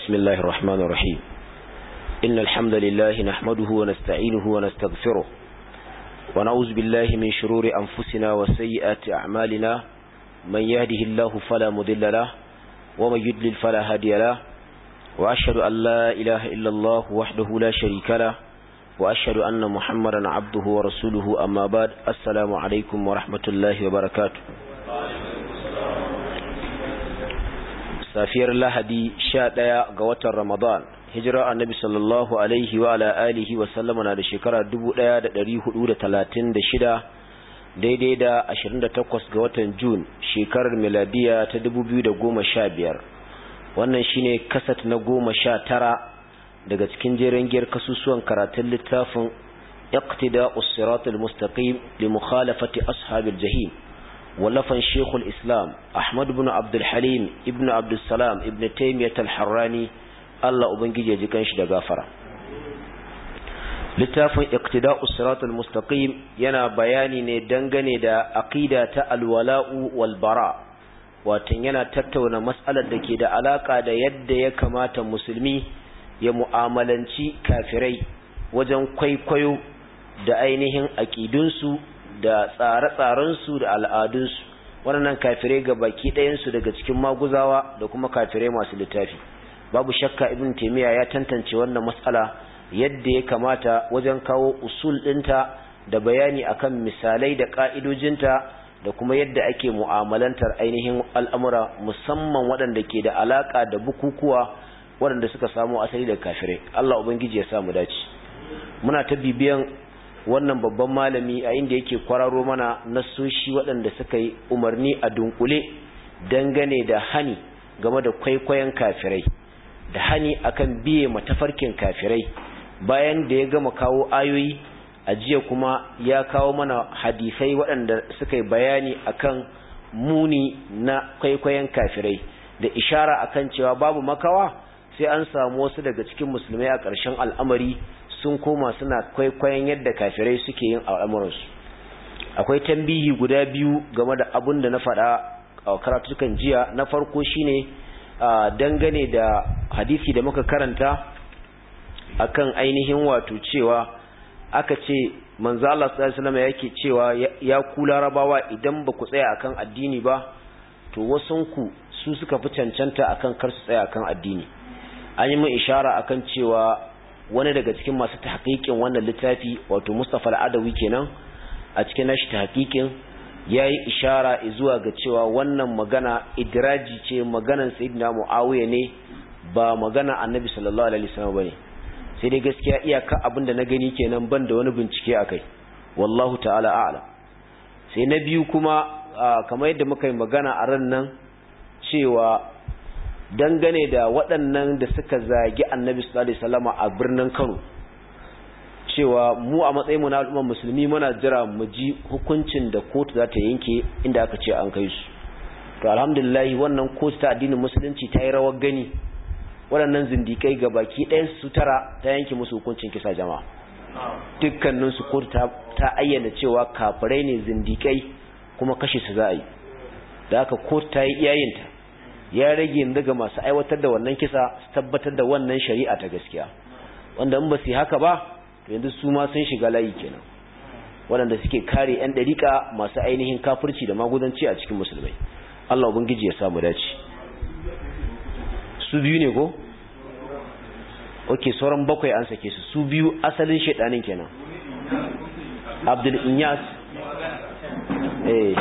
بسم الله الرحمن الرحيم إن الحمد لله نحمده ونستعينه ونستغفره ونعوذ بالله من شرور أنفسنا وسيئات أعمالنا من يهده الله فلا مضل له ومن يدلل فلا هادي له وأشهد أن لا إله إلا الله وحده لا شريك له وأشهد أن محمدا عبده ورسوله أما بعد السلام عليكم ورحمة الله وبركاته safiyar lahadi sha ɗaya ga watan ramadan hijira annabi sallallahu alaihi wa ala alihi wa sallama na da shekara dubu ɗaya da ɗari hudu da talatin da shida daidai da ashirin da takwas ga watan jun shekarar miladiya ta dubu biyu da goma sha biyar wannan shine kasat na goma sha tara daga cikin jerin giyar kasusuwan karatun littafin iqtida us-siratul mustaqim li mukhalafati ashabil jahim ولفن شيخ الإسلام أحمد بن عبد الحليم ابن عبد السلام ابن تيمية الحراني الله أبنجي يجيكنش دغافرة littafin iqtida'us siratal mustaqim yana bayani ne dangane da aqida ta alwala'u wal bara wato yana tattauna mas'alar da ke da alaka da yadda ya kamata musulmi ya mu'amalanci kafirai wajen kwaikwayo da ainihin aqidunsu da tsare-tsarensu da al'adunsu waɗannan kafirai ga baki ɗayansu daga cikin maguzawa da kuma kafirai masu littafi babu shakka ibn taimiyya ya tantance wannan matsala yadda ya kamata wajen kawo usul ɗinta da bayani akan misalai da ƙa'idojinta da kuma yadda ake mu'amalantar ainihin al'amura musamman waɗanda ke da alaƙa da bukukuwa waɗanda suka samu asali da kafirai Allah Ubangiji ya samu dace muna ta bibiyan wannan babban malami a inda yake kwararo mana nassoshi waɗanda suka yi umarni a dunkule dangane da hani game da kwaikwayon kafirai da hani akan biye matafarkin kafirai bayan da ya gama kawo ayoyi a jiya kuma ya kawo mana hadisai waɗanda suka yi bayani akan muni na kwaikwayon kafirai da ishara akan cewa babu makawa sai an samu wasu daga cikin musulmai a ƙarshen al'amari sun koma suna kwaikwayon yadda kafirai suke yin al'amuransu akwai tambihi guda biyu game da abun da na faɗa a karatukan jiya na farko shine dangane da hadisi da muka karanta akan ainihin wato cewa aka ce manzo Allah sallallahu alaihi wasallam yake cewa ya ku larabawa idan ba ku tsaya akan addini ba to wasunku su suka fi cancanta akan kar su tsaya akan addini an yi mun ishara akan cewa wani daga cikin masu tahqiqin wannan littafi wato Mustafa al-Adawi kenan a cikin nashi tahqiqin yayi ishara zuwa ga cewa wannan magana idraji ce maganan Sayyidina Muawiya ne ba magana Annabi sallallahu alaihi wasallam bane sai dai gaskiya iyaka abinda na gani kenan ban da wani bincike akai wallahu ta'ala a'lam sai na biyu kuma kamar yadda muka yi magana a ran nan cewa dangane da waɗannan da suka zagi annabi sallallahu alaihi wasallam a birnin Kano cewa mu a matsayin mu na al'ummar musulmi muna jira mu ji hukuncin da kotu za ta yanke inda aka ce an kai su to alhamdulillah wannan kotu ta addinin musulunci ta yi rawar gani waɗannan zindikai ga baki ɗayan su tara ta yanke musu hukuncin kisa jama'a dukkanin su kotu ta, ta ayyana cewa kafirai ne zindikai kuma kashe su za a yi da haka kotu ta yi iyayinta ya rage yanzu ga masu aiwatar da wannan kisa su tabbatar da wannan shari'a ta gaskiya wanda in ba su haka ba to yanzu su ma sun shiga layi kenan waɗanda suke kare 'yan ɗariƙa masu ainihin kafirci da magudanci a cikin musulmai Allah ubangiji ya samu dace su biyu ne ko oke sauran bakwai an sake su su biyu asalin shaidanin kenan abdul inyas eh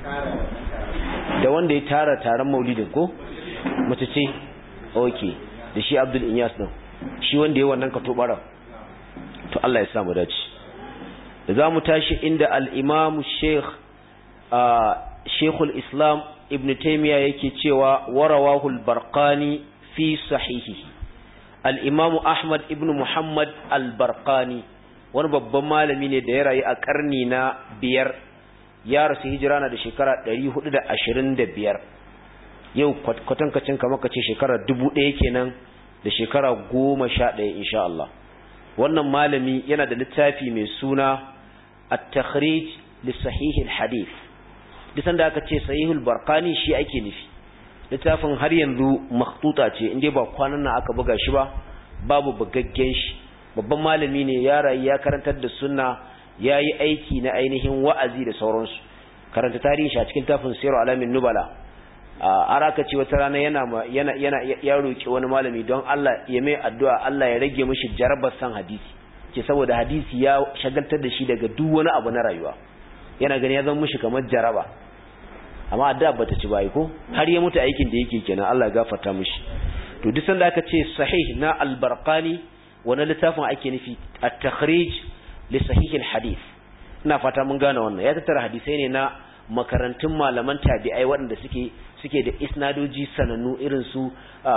da wanda ya tara taron maulidin ko mace ce ok da shi abdul inyas din shi wanda ya wannan ka tobara to Allah ya samu dace da za mu tashi inda al-imam sheikh sheikhul islam ibn taymiya yake cewa warawahul barqani fi sahihi al-imam ahmad ibn muhammad al-barqani wani babban malami ne da ya rayu a karni na biyar ya rasu hijira na da shekara 425 yau kwatankacin kama ka ce shekara 1000 kenan da shekara 11 insha Allah wannan malami yana da littafi mai suna at-takhrij li sahih al-hadith duk sanda aka ce sahihul barqani shi ake nufi littafin har yanzu makhtuta ce inda ba kwanan nan aka buga shi ba babu bugaggen shi babban malami ne ya rayu ya karantar da sunna ya yi aiki na ainihin wa'azi da sauransu karanta tarihi shi a cikin tafin siru alamin nubala a araka ce wata rana yana yana yana ya roki wani malami don Allah ya mai addu'a Allah ya rage mishi jarabar san hadisi ce saboda hadisi ya shagaltar da shi daga duk wani abu na rayuwa yana gani ya zama mishi kamar jaraba amma addu'a bata ci bai ko har ya mutu aikin da yake kenan Allah ya gafarta mishi to duk sanda aka ce sahih na al-barqani wannan littafin ake nufi at-takhrij li sahih al-hadith ina fata mun gane wannan ya tattara hadisai ne na makarantun malaman tabi'ai waɗanda suke suke da isnadoji sanannu irin su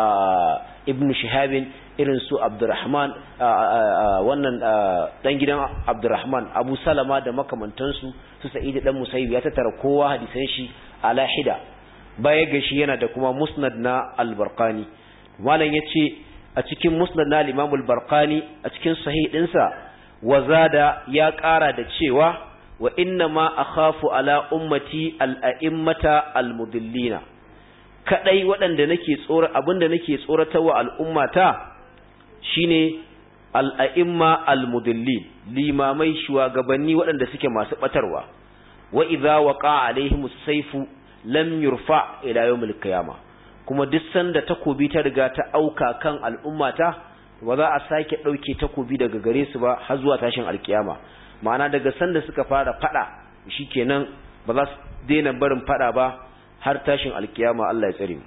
ibn shihabin irin su abdurrahman wannan dan gidan abdurrahman abu salama da makamantansu su sa'id dan musayyib ya tattara kowa hadisan shi ala hida baya ga shi yana da kuma musnad na al-barqani malam yace a cikin musnad na al-imam al-barqani a cikin sahih dinsa wazada ya ƙara da cewa wa inna ma akhafu ala ummati al-a'immata al-mudillina kadai waɗanda nake tsora abinda nake tsoratarwa al'ummata shine al-a'imma al-mudillin limamai shugabanni waɗanda suke masu batarwa wa idza waqa alaihim as-sayfu lam yurfa ila yawm al-qiyamah kuma duk sanda takobi ta riga ta auka kan al'ummata ba za a sake dauke takobi daga gare su ba har zuwa tashin alkiyama ma'ana daga sanda suka fara fada shikenan ba za su daina barin fada ba har tashin alkiyama Allah ya tsare mu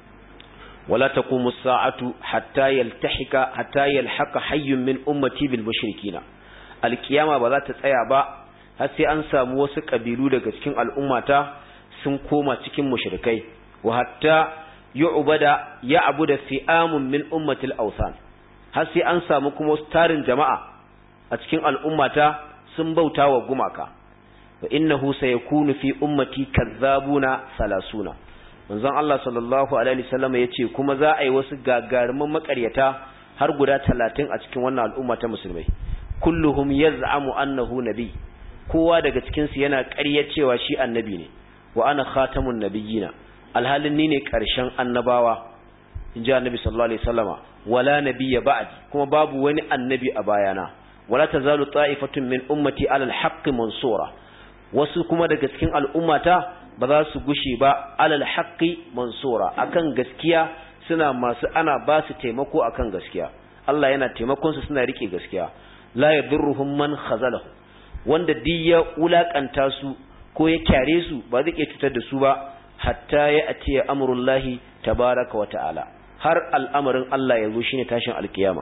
wala taqumu as-sa'atu hatta yaltahika hatta yalhaqa hayyun min ummati bil mushrikina alkiyama ba za ta tsaya ba har sai an samu wasu kabilu daga cikin al'ummata sun koma cikin mushrikai wa hatta yu'bada ya'budu fi'amun min ummatil awsan har sai an samu kuma tarin jama'a a cikin al'ummata sun bauta wa gumaka wa innahu sayakunu fi ummati kazzabuna salasuna manzon Allah sallallahu alaihi wasallam yace kuma za a yi wasu gagarumin makaryata har guda 30 a cikin wannan al'umma ta musulmai kulluhum yaz'amu annahu nabi kowa daga cikin su yana ƙarya cewa shi annabi ne wa ana khatamun nabiyina alhalin ni ne ƙarshen annabawa inji annabi sallallahu alaihi wasallama wala nabiyya ba'di kuma babu wani annabi a bayana wala tazalu ta'ifatun min ummati alal haqqi mansura wasu kuma daga cikin al'ummata ba za su gushe ba alal haqqi mansura akan gaskiya suna masu ana ba su taimako akan gaskiya Allah yana taimakon su suna rike gaskiya la yadurruhum man khazalahu wanda duk ya wulakanta su ko ya kyare su ba zai iya cutar da su ba hatta ya atiya amrullahi tabaraka wa ta'ala har al'amarin Allah ya zo shine tashin alkiyama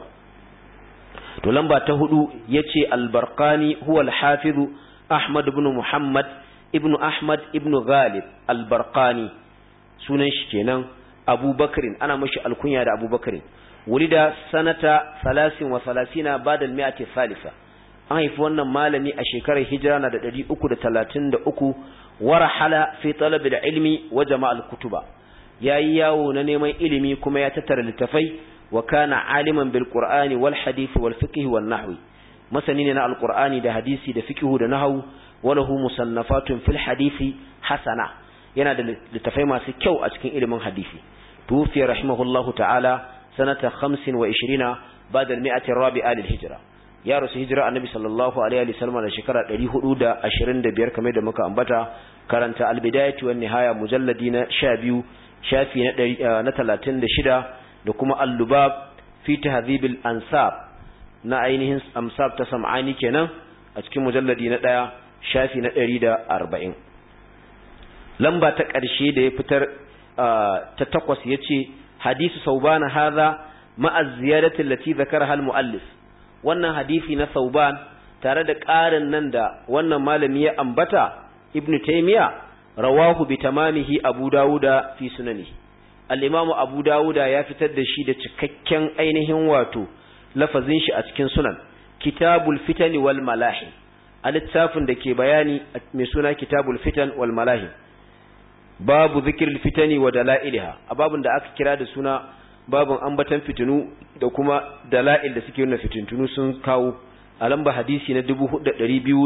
to lamba ta hudu yace al-barqani huwa al-hafiz ahmad ibn muhammad ibn ahmad ibn ghalib al-barqani sunan shi kenan abubakrin ana mashi alkunya da abubakrin wulida sanata 33 ba'da al-mi'ati thalitha an haifi wannan malami a shekarar hijira na da 333 warahala fi talab al-ilmi wa jama' al-kutuba yayi yawo na neman ilimi kuma ya tattara littafai wa kana aliman bil qur'ani wal hadith wal fiqh wal nahwi masani ne na alqur'ani da hadisi da fiqh da nahwu walahu musannafatun fil hadisi hasana yana da littafai masu kyau a cikin ilimin hadisi tufi rahimahullahu ta'ala sanata 25 ba'da al-mi'ati ar-rabi'a lil hijra ya rasu hijira annabi sallallahu alaihi wa sallam da shekara 425 kamar da muka ambata karanta al-bidayatu wan nihaya mujalladi na 12 shafi na 36 da kuma al-lubab fi tahdhibil ansab na ainihin amsab ta sam'ani kenan a cikin mujalladi na 1 shafi na 140 lamba ta ƙarshe da ya fitar ta takwas yace hadisu saubana hadha ma'a ziyadati allati zakaraha al-muallif wannan hadisi na sauban tare da ƙarin nan da wannan malami ya ambata ibn taymiya rawahu bi tamamihi abu dawuda fi sunani al-imamu abu dawuda ya fitar da shi da cikakken ainihin wato lafazin shi a cikin sunan kitabul fitan wal malahim a littafin da ke bayani mai suna kitabul fitan wal malahim babu zikirul fitani wa dalailiha a babun da aka kira da suna babun ambatan fitinu da kuma dala'il da suke nuna fitintunu sun kawo a lamba hadisi na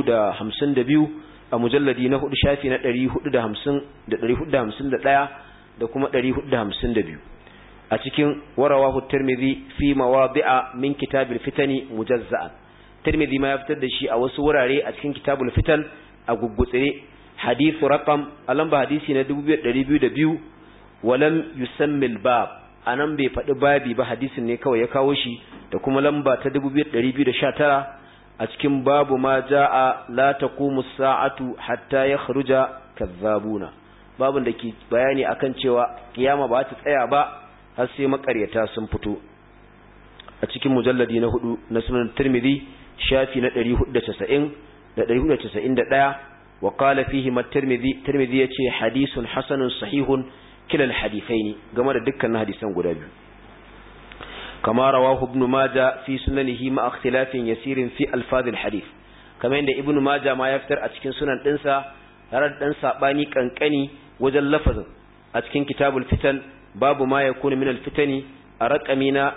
4252 a mujalladi na hudu shafi na 450 da 451 da kuma 452 a cikin warawahu tirmidhi fi mawadi'a min kitabil fitani mujazza'an tirmidhi ma ya fitar da shi a wasu wurare a cikin kitabul fitan a guggutsire hadithu raqam a lamba hadisi na 2202 walam yusammi al-bab anan bai faɗi babi ba hadisin ne kawai ya kawo shi da kuma lamba ta 2219 a cikin babu ma jaa la taqumu as-sa'atu hatta yakhruja kazzabuna babun da ke bayani akan cewa kiyama ba ta tsaya ba har sai makaryata sun fito a cikin mujalladi na hudu na sunan tirmidhi shafi na 490 da 491 wa qala fihi at-tirmidhi tirmidhi yace hadithun hasanun sahihun kila al-hadithaini game da dukkan hadisan guda biyu kama rawahu ibn majah fi sunanihi ma ikhtilafin yasirin fi alfaz al-hadith kamar yadda ibn majah ma ya fitar a cikin sunan dinsa tare da dan sabani kankani wajen lafazin a cikin kitabul fitan babu ma yakunu min al-fitani a raƙami na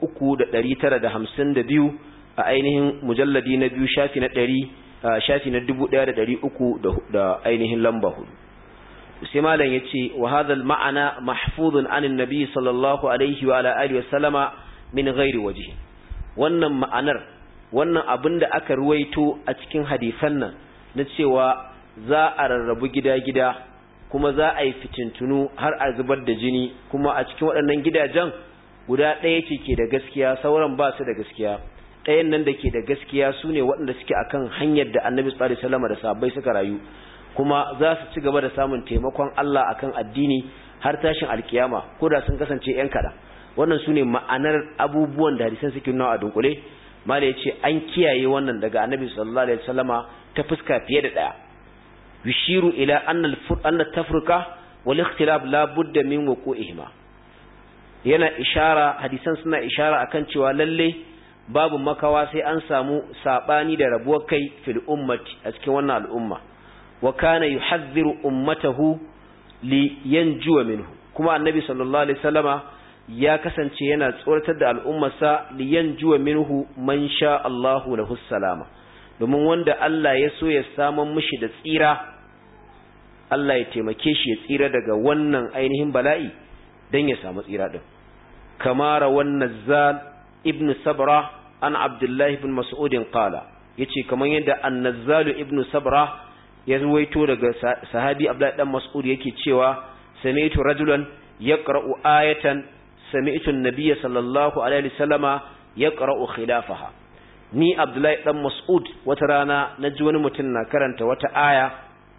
3952 a ainihin mujalladi na biyu shafi na 100 shafi na 1300 da ainihin lamba hudu sai malam yace wa hadha al-ma'ana mahfuzun anin nabi sallallahu alaihi wa ala alihi wa sallama min ghairi wajhi wannan ma'anar wannan abin da aka ruwaito a cikin hadisan nan na cewa za a rarrabu gida-gida kuma za a yi fitintunu har a zubar da jini kuma a cikin waɗannan gidajen guda ɗaya ce ke da gaskiya sauran ba su da gaskiya ɗayan nan da ke da gaskiya su ne waɗanda suke akan hanyar da annabi sallallahu alaihi wasallam da sahabbai suka rayu kuma za su ci gaba da samun taimakon Allah akan addini har tashin alkiyama ko da sun kasance yan kaɗan wannan su ne ma'anar abubuwan da hadisan suke nuna a dunkule mala ya ce an kiyaye wannan daga annabi sallallahu alaihi wasallama ta fuska fiye da ɗaya yushiru ila anna tafruka wal ikhtilaf la budda min wuqu'ihima yana ishara hadisan suna ishara akan cewa lalle babu makawa sai an samu sabani da rabuwar kai fil ummati a cikin wannan al'umma wa kana yuhadhdhiru ummatahu li yanjuwa minhu kuma annabi sallallahu alaihi wasallama ya kasance yana tsoratar da al'ummarsa li yanjuwa minhu man sha Allahu lahu salama domin wanda Allah ya so ya saman mishi da tsira Allah ya taimake shi ya tsira daga wannan ainihin bala'i dan ya samu tsira din kamara wannan zal ibn sabra an abdullahi ibn mas'udin qala yace kaman yadda an-nazzal ibn sabra ya ruwaito daga sahabi abdullahi dan mas'ud yake cewa sami'tu rajulan yaqra'u ayatan sami'tu an-nabiyya sallallahu alaihi wasallama yaqra'u khilafaha ni abdullahi dan mas'ud wata rana naji wani mutum na karanta wata aya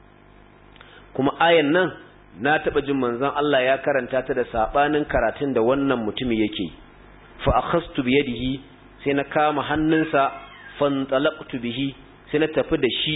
kuma ayan nan na taba jin manzon Allah ya karanta ta da sabanin karatun da wannan mutumi yake fa akhastu bi yadihi sai na kama hannunsa fantalaqtu bihi sai na tafi da shi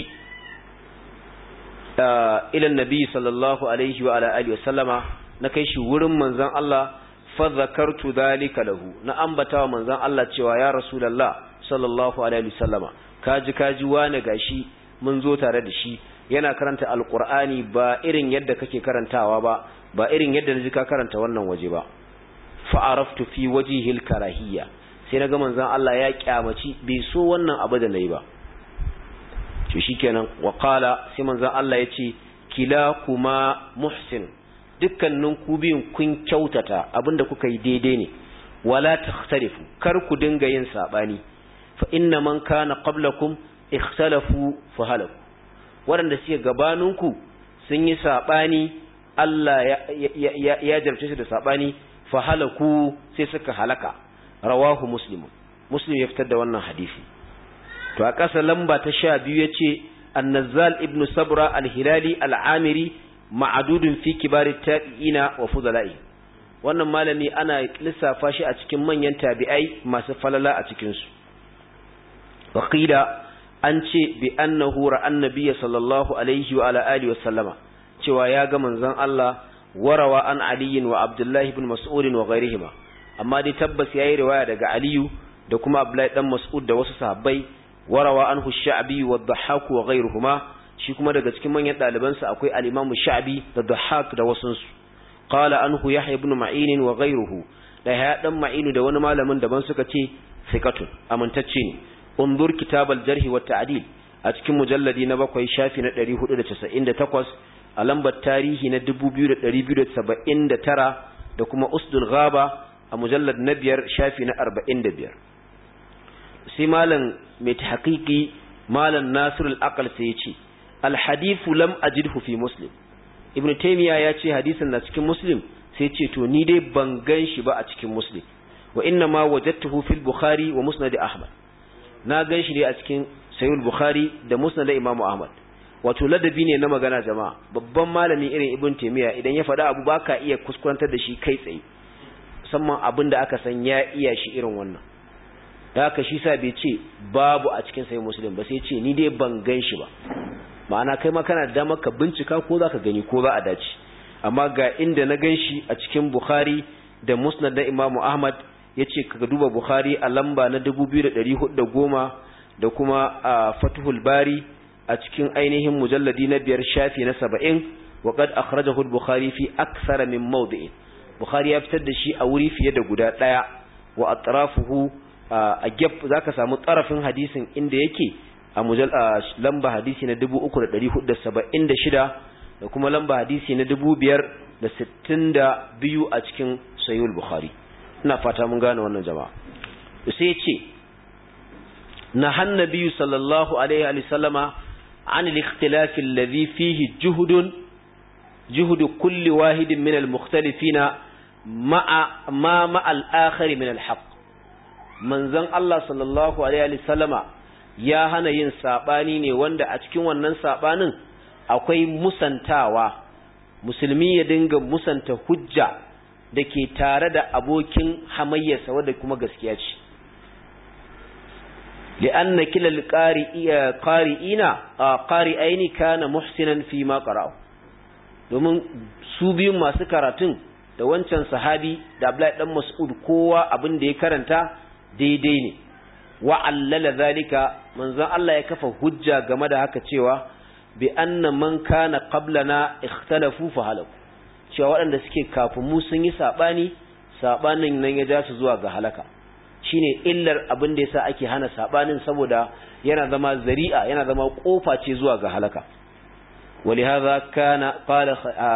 ila annabi sallallahu alaihi wa ala alihi wa sallama na kai shi wurin manzon Allah fa zakartu dhalika lahu na ambata wa manzon Allah cewa ya rasulullah sallallahu alaihi wa sallama kaji kaji wani gashi mun zo tare da shi yana karanta alqur'ani ba irin yadda kake karantawa ba ba irin yadda naji ka karanta wannan waje ba fa araftu fi wajhil karahiyya sai naga manzon Allah ya kyamaci bai so wannan abu da nayi ba to shikenan wa qala sai manzon Allah ya ce kilakuma muhsin dukkanin ku biyun kun kyautata abinda kuka yi daidai ne wala takhtalifu kar ku dinga yin sabani fa inna man kana qablakum ikhtalafu fa halaku waɗanda suke gabaninku sun yi sabani Allah ya ya ya jarce su da sabani fa halaku sai suka halaka rawahu muslim muslim ya fitar da wannan hadisi to a ƙasa lamba ta sha biyu ya ce annazal ibn sabra al-hilali al-amiri ma'adudun fi kibarit tabi'ina wa fudala'i wannan malami ana lissafa shi a cikin manyan tabi'ai masu falala a cikin su waqila an ce bi annahu ra'an nabiyya sallallahu alaihi wa ala alihi wa sallama cewa ya ga manzon Allah warawa an aliyin wa abdullahi ibn mas'ud wa ghairihima amma dai tabbas yayi riwaya daga aliyu da kuma abdullahi dan mas'ud da wasu sahabbai warawa anhu sha'bi wa dhahhak wa ghayruhuma shi kuma daga cikin manyan daliban sa akwai al-imam sha'bi da dhahhak da wasun su qala anhu yahya ibn ma'in wa ghayruhu da ya dan ma'inu da wani malamin daban suka ce thiqatun amintacce ne unzur kitab al-jarh wa ta'dil a cikin mujalladi na bakwai shafi na 498 a lambar tarihi na 2279 da kuma usdul ghaba a mujallar na biyar shafi na 45 sai malam mai tahqiqi malam nasir al-aqal sai ya ce al-hadithu lam ajidhu fi muslim ibn taymiya ya ce hadisin na cikin muslim sai ce to ni dai ban gan shi ba a cikin muslim wa inna ma wajadtuhu fil bukhari wa musnad ahmad na gan shi ne a cikin sahih bukhari da musnad imam ahmad wato ladabi ne na magana jama'a babban malami irin ibn taymiya idan ya faɗa abu baka iya kuskurantar da shi kai tsaye musamman abin da aka san ya iya shi irin wannan da haka shi sa bai ce babu a cikin sahih muslim ba sai ce ni dai ban gan shi ba ma'ana kai ma kana da damar ka bincika ko zaka gani ko za a dace amma ga inda na gan shi a cikin bukhari da musnad na imamu ahmad ya ce ka duba bukhari a lamba na 2410 da kuma a fatuhul bari a cikin ainihin mujalladi na biyar shafi na saba'in wa qad akhrajahu al-bukhari fi akthar min mawdi'in bukhari ya fitar da shi a wuri fiye da guda daya wa atrafuhu a gap zaka samu tsarafin hadisin inda yake a mujal lamba hadisi na 3476 da kuma lamba hadisi na 5062 a cikin sahih al-bukhari ina fata mun gane wannan jama'a sai ya ce نهى النبي صلى الله عليه وسلم عن الاختلاف الذي فيه جهد جهد كل واحد من المختلفين مع ما مع الآخر من الحق manzon Allah sallallahu alaihi wasallama ya hana yin sabani ne wanda a cikin wannan sabanin akwai musantawa musulmi ya dinga musanta hujja da ke tare da abokin hamayyarsa wanda kuma gaskiya ce لأن كلا القارئين قارئين كان محسنا فيما قرأوا domin su biyun masu karatun da wancan sahabi da Abdullahi dan Mas'ud kowa abin da ya karanta daidai ne wa allala zalika manzon Allah ya kafa hujja game da haka cewa bi anna man kana qablana ikhtalafu fa halaku cewa waɗanda suke kafin mu sun yi sabani sabanin nan ya ja su zuwa ga halaka shine illar abin da yasa ake hana sabanin saboda yana zama zari'a yana zama kofa ce zuwa ga halaka ولهذا كان قال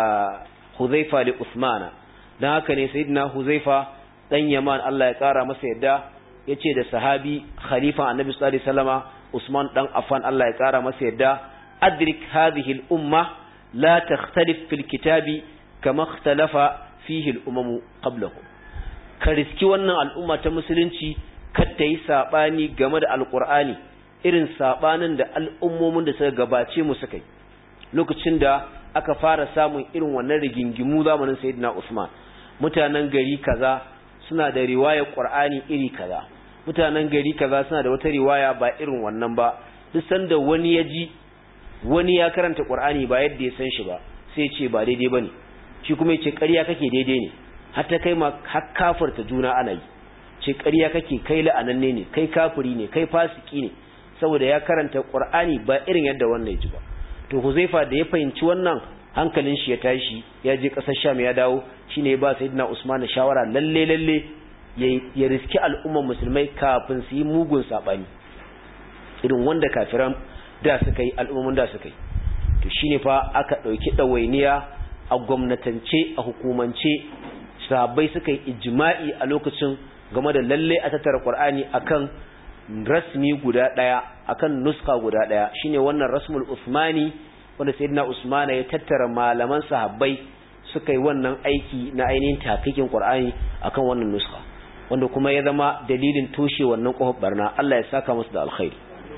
حذيفة لعثمان dan haka ne sayyidina Huzaifa dan Yaman Allah ya kara masa yadda yace da sahabi khalifa annabi sallallahu alaihi wasallama Usman dan Affan Allah ya kara masa yadda adrik hadhihi al-umma la takhtalif fil kitabi kama ikhtalafa fihi al-umamu qablahu ka riski wannan al'umma ta musulunci kar ta yi saɓani game da alƙur'ani irin saɓanin da al'ummomin da suka gabace mu suka yi lokacin da aka fara samun irin wannan rigingimu zamanin sayyidina Usman mutanen gari kaza suna da riwaya Qur'ani iri kaza mutanen gari kaza suna da wata riwaya ba irin wannan ba duk sanda wani ya ji wani ya karanta Qur'ani ba yadda ya san shi ba sai ya ce ba daidai bane shi kuma ya ce ƙarya kake daidai ne har ta kai ma har kafirta juna ana yi ce ƙarya kake kai la'ananne ne kai kafiri ne kai fasiki ne saboda ya karanta Qur'ani ba irin yadda wannan ya ji ba to Huzaifa da ya fahimci wannan hankalin shi ya tashi ya je ƙasar Sham ya dawo shine ya ba Sayyidina Usman shawara lalle lalle ya riski al'umman musulmai kafin su yi mugun sabani irin wanda kafiran da suka yi al'umman da suka yi to shine fa aka dauki dawainiya a gwamnatance a hukumance sahabbai suka yi ijma'i a lokacin game da lalle a tattara Qur'ani akan rasmi guda daya akan nuska guda daya shine wannan rasmul usmani wanda sayyidina usmana ya tattara malaman sahabbai suka yi wannan aiki na ainihin tafikin qur'ani akan wannan nuska wanda kuma ya zama dalilin toshe wannan kofar barna Allah ya saka musu da alkhairi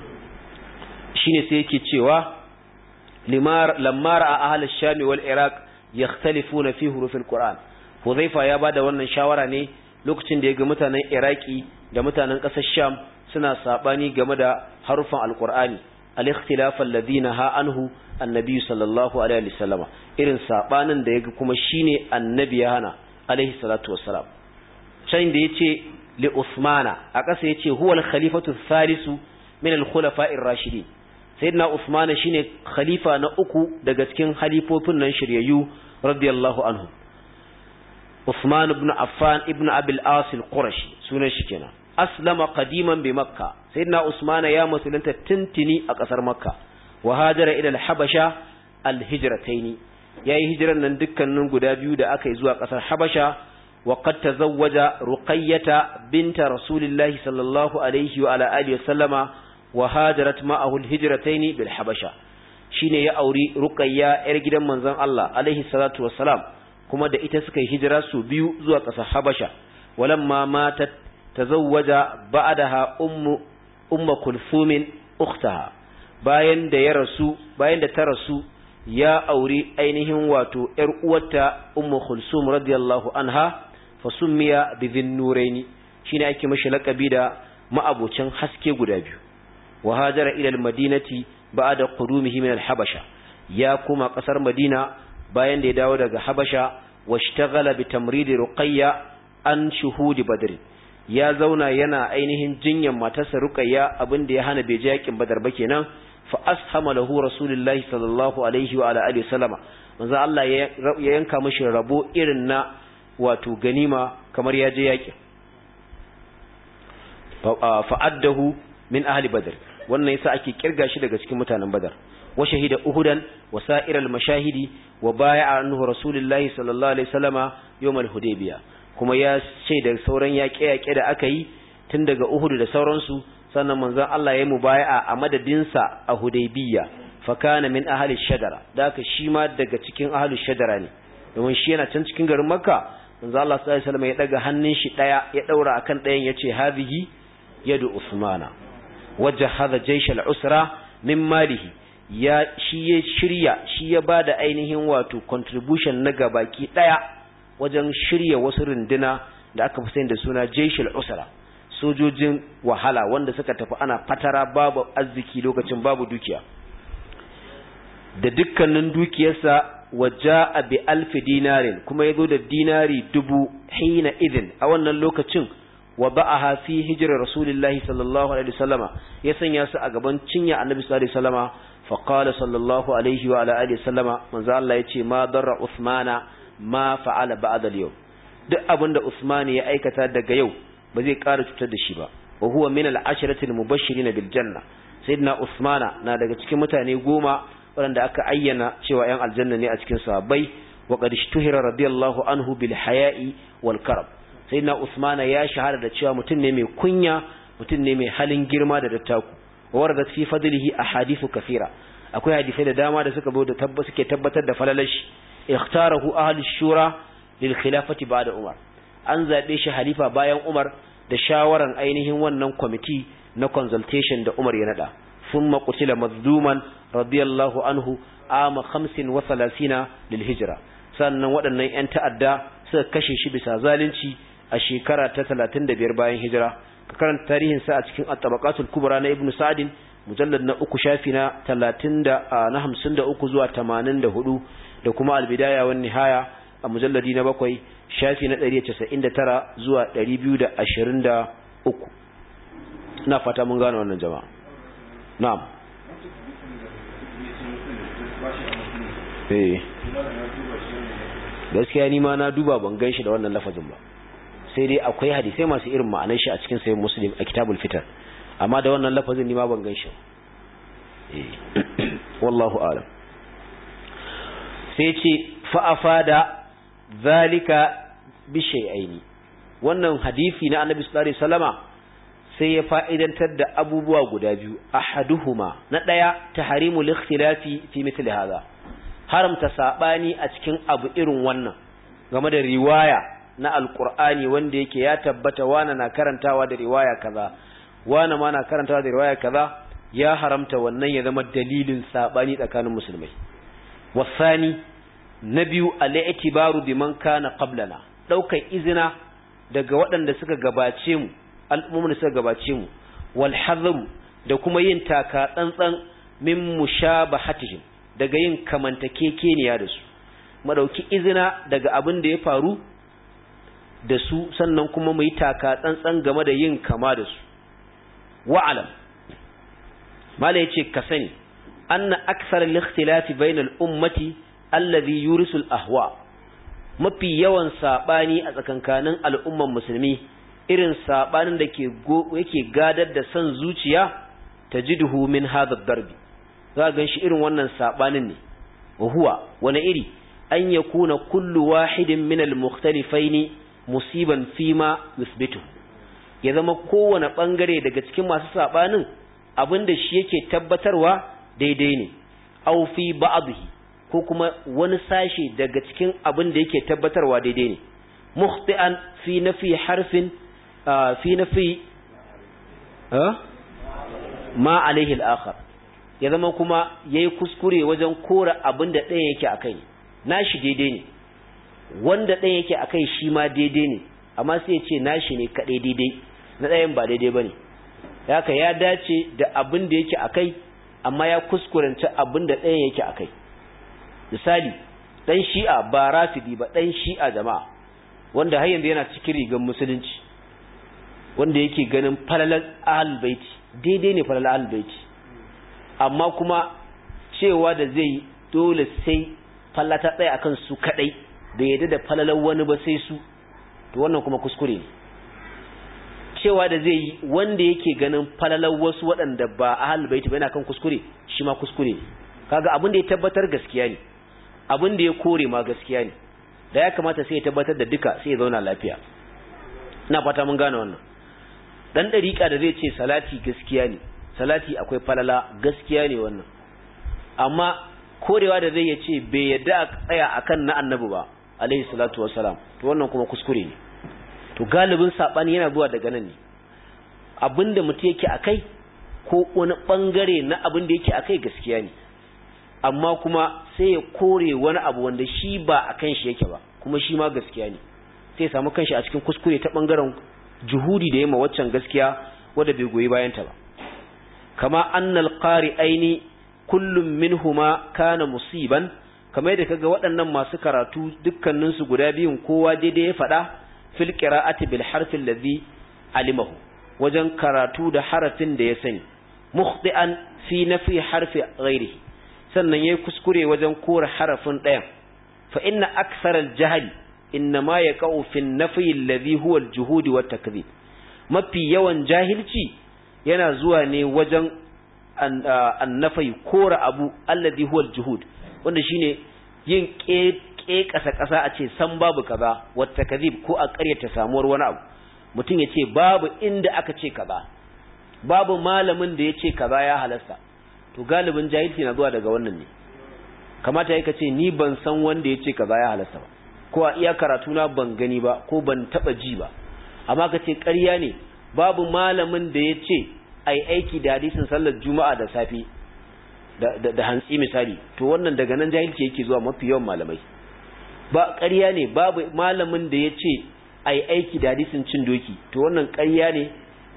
shine sai yake cewa limar lamma ra'a ahli ash-sham wal iraq yakhtalifuna fi hurufil qur'an huzaifa ya bada wannan shawara ne lokacin da ya ga mutanen iraki da mutanen ƙasar sham suna sabani game da harufan alqur'ani al-ikhtilaf alladhina ha anhu annabi sallallahu alaihi wasallama irin sabanin da yaga kuma shine annabi ya hana alaihi salatu wassalam can da yace li usmana a ƙasa yace huwa al-khalifatu thalisu min al-khulafa'ir rashidin sayyidina usmana shine khalifa na uku daga cikin halifofin nan shiryayyu radiyallahu anhu Usman ibn Affan ibn Abil As al-Qurashi sunan shi kenan aslama qadiman bi makka sayyidina usman ya musulunta tintini a kasar makka wa hajara ila al-habasha al-hijratayn yayi hijiran nan dukkanin guda biyu da aka yi zuwa ƙasar Habasha wa qad tazawwaja Ruqayyata binta Rasulillahi sallallahu alaihi wa ala alihi wasallama wa hajarat ma'ahu al-hijratayn bil Habasha shine ya auri Ruqayya yar gidan manzon Allah alaihi salatu wassalam kuma da ita suka yi hijira su biyu zuwa ƙasar Habasha walamma matat tazawwaja ba'daha ummu ummu kulthum ukhtaha bayan da ya rasu bayan da ta rasu ya auri ainihin wato ‘yar uwarta Ummu Kulsum radiyallahu anha fa summiya bi dhinnuraini shine ake mashi lakabi da ma'abocin haske guda biyu wa hajara ila al-madinati ba'da qudumihi min al-habasha ya kuma kasar Madina bayan da ya dawo daga Habasha washtaghala bi tamridi Ruqayya an shuhudi Badr ya zauna yana ainihin jinyan matarsa Ruqayya abinda ya hana bai je yakin Badar ba kenan fa ashama lahu rasulullahi sallallahu alaihi wa ala alihi sallama manzo Allah ya yanka mishi rabo irin na wato ganima kamar ya je yaki fa addahu min ahli badr wannan yasa ake kirga shi daga cikin mutanen badar wa shahida uhudan wa sa'iral mashahidi wa bai'a anhu rasulullahi sallallahu alaihi wasallama yawmal hudaybiya kuma ya ce da sauran yaƙe-yaƙe da aka yi tun daga uhudu da sauransu sannan manzon Allah ya mubai'a a madadinsa a Hudaybiya fa kana min ahli shadara daka shi ma daga cikin ahli shadara ne domin shi yana can cikin garin Makka manzon Allah sallallahu alaihi wasallam ya daga hannun shi daya ya daura akan dayan yace hadhihi yadu Usmana wajahada jaysh al-usra min malihi ya shi ya shirya shi ya bada ainihin wato contribution na gabaki daya wajen shirya wasu runduna da aka fi da suna jaysh al-usra sojojin wahala wanda suka tafi ana fatara babu arziki lokacin babu dukiya da dukkanin dukiyarsa waja bi alfi dinarin kuma ya zo da dinari dubu hina idin a wannan lokacin wa ba'aha fi hijrar rasulillahi sallallahu alaihi wasallama ya sanya su a gaban cinya annabi sallallahu alaihi wasallama fa qala sallallahu alaihi wa ala alihi wasallama manzo Allah yace ma darra usmana ma fa'ala ba'da al-yawm duk abinda usmani ya aikata daga yau ba zai ƙara cutar da shi ba wa huwa min al-ashrati al-mubashirin bil janna sayyidina usmana na daga cikin mutane goma waɗanda aka ayyana cewa yan aljanna ne a cikin sahabbai wa qad ishtuhira radiyallahu anhu bil haya'i wal karam sayyidina usmana ya shahara da cewa mutum ne mai kunya mutum ne mai halin girma da dattaku wa waradat fi fadlihi ahadithu kathira akwai hadisai da dama da suka da tabbata suke tabbatar da falalashi ikhtarahu ahli shura lil khilafati ba'da umar an zaɓe shi halifa bayan Umar da shawaran ainihin wannan kwamiti na consultation da Umar ya nada sun maƙutila mazduman radiyallahu anhu ama hamsin wa salasina lil hijira sannan waɗannan 'yan ta'adda suka kashe shi bisa zalunci a shekara ta talatin da biyar bayan hijira ka karanta tarihin sa a cikin at-tabaqatul kubra na ibnu sa'din mujallad na uku shafi na talatin da na hamsin da uku zuwa tamanin da hudu da kuma al-bidaya wan nihaya a mujalladi na bakwai shafi na 199 zuwa 223 ina fata mun gane wannan jama'a na'am eh gaskiya ni ma na duba ban gan shi da wannan lafazin ba sai dai akwai hadisai masu irin ma'anar shi a cikin sayin muslim a kitabul fitar amma da wannan lafazin ni ma ban gan shi eh wallahu a'lam sai ce fa'afada zalika bishai'aini wannan hadisi na annabi sallallahu alaihi wasallama sai ya fa'idantar da abubuwa guda biyu ahaduhuma na daya tahrimul ikhtilafi fi mithli hadha haramta sabani a cikin abu irin wannan game da riwaya na alqur'ani wanda yake ya tabbata wana na karantawa da riwaya kaza wana ma na karantawa da riwaya kaza ya haramta wannan ya zama dalilin sabani tsakanin musulmai wasani na biyu al'itibaru biman kana qablana daukar izina daga waɗanda suka gabace mu al'ummomin suka gabace mu wal hadharu da kuma yin taka tsantsan min mushabahatihim daga yin kamantakekeniya da su madauki izina daga abin da ya faru da su sannan kuma mu yi taka tsantsan game da yin kama da su wa'alam mala yace ka sani anna aksar al-ikhtilafi bainal ummati allazi yurisul ahwa mafi yawan sabani a tsakankanin al'umman musulmi irin sabanin da ke yake gadar da san zuciya tajiduhu min hadha darbi za ga shi irin wannan sabanin ne wa huwa wani iri an yakuna kullu wahidin min al-mukhtalifaini musiban fima yuthbitu ya zama kowane bangare daga cikin masu sabanin abinda shi yake tabbatarwa daidai ne aw fi ba'dhi ko kuma wani sashi daga cikin abin da yake tabbatarwa daidai ne mukhti'an fi nafi harfin fi nafi ma alaihi al-akhar ya zama kuma yayi kuskure wajen kora abin da ɗaya yake akai nashi daidai ne wanda ɗaya yake akai shi ma daidai ne amma sai ya ce nashi ne kaɗai daidai na ɗayan ba daidai bane haka ya dace da abin da yake akai amma ya kuskurance abin da ɗayan yake akai misali ɗan shi'a ba rafidi ba ɗan shi'a jama'a wanda har yanzu yana cikin rigar musulunci wanda yake ganin falalar ahlul baiti daidai ne falalar ahlul baiti amma kuma cewa da zai dole sai fallata tsaya akan su kadai bai yadda da falalar wani ba sai su to wannan kuma kuskure ne cewa da zai yi wanda yake ganin falalar wasu waɗanda ba ahlul baiti ba yana kan kuskure shi ma kuskure ne kaga abin da ya tabbatar gaskiya ne abin da ya kore ma gaskiya ne da ya kamata sai ya tabbatar da duka sai ya zauna lafiya ina fata mun gane wannan dan dariƙa da zai ce salati gaskiya ne salati akwai falala gaskiya ne wannan amma korewa da zai ya ce bai yadda a tsaya akan na annabi ba alaihi salatu wassalam to wannan kuma kuskure ne to galibin sabani yana zuwa daga nan ne abinda mutum yake akai ko wani bangare na abin da yake akai gaskiya ne amma kuma sai ya kore wani abu wanda shi ba a kan shi yake ba kuma shi ma gaskiya ne sai ya samu kanshi a cikin kuskure ta bangaren juhudi da yamma waccan gaskiya wadda bai goyi bayan ta ba kama annal qari aini kullum minhuma kana musiban kamar yadda kaga waɗannan masu karatu dukkanin su guda biyun kowa daidai ya faɗa fil qira'ati bil harfi allazi alimahu wajen karatu da harafin da ya sani mukhti'an fi nafi harfi ghairihi sannan yayi kuskure wajen kora harafin ɗayan fa inna aktharal jahli innama yaqau fi an-nafi alladhi huwa al-juhud wa takdhib mafi yawan jahilci yana zuwa ne wajen an-nafi kora abu alladhi huwa al-juhud wanda shine yin ke kasa kasa a ce san babu kaza wa takdhib ko a ƙaryata samuwar wani abu mutum ya ce babu inda aka ce kaza babu malamin da ya ce kaza ya halasta to galibin jahilci na zuwa daga wannan ne kamata yake ce ni ban san wanda yace kaza ya halasta ba ko a iya karatu na ban gani ba ko ban taba ji ba amma ka ce ƙarya ne babu malamin da yace ai aiki da hadisin sallar juma'a da safi da da hantsi misali to wannan daga nan jahilci yake zuwa mafi yawan malamai ba ƙarya ne babu malamin da yace ai aiki da hadisin cin doki to wannan ƙarya ne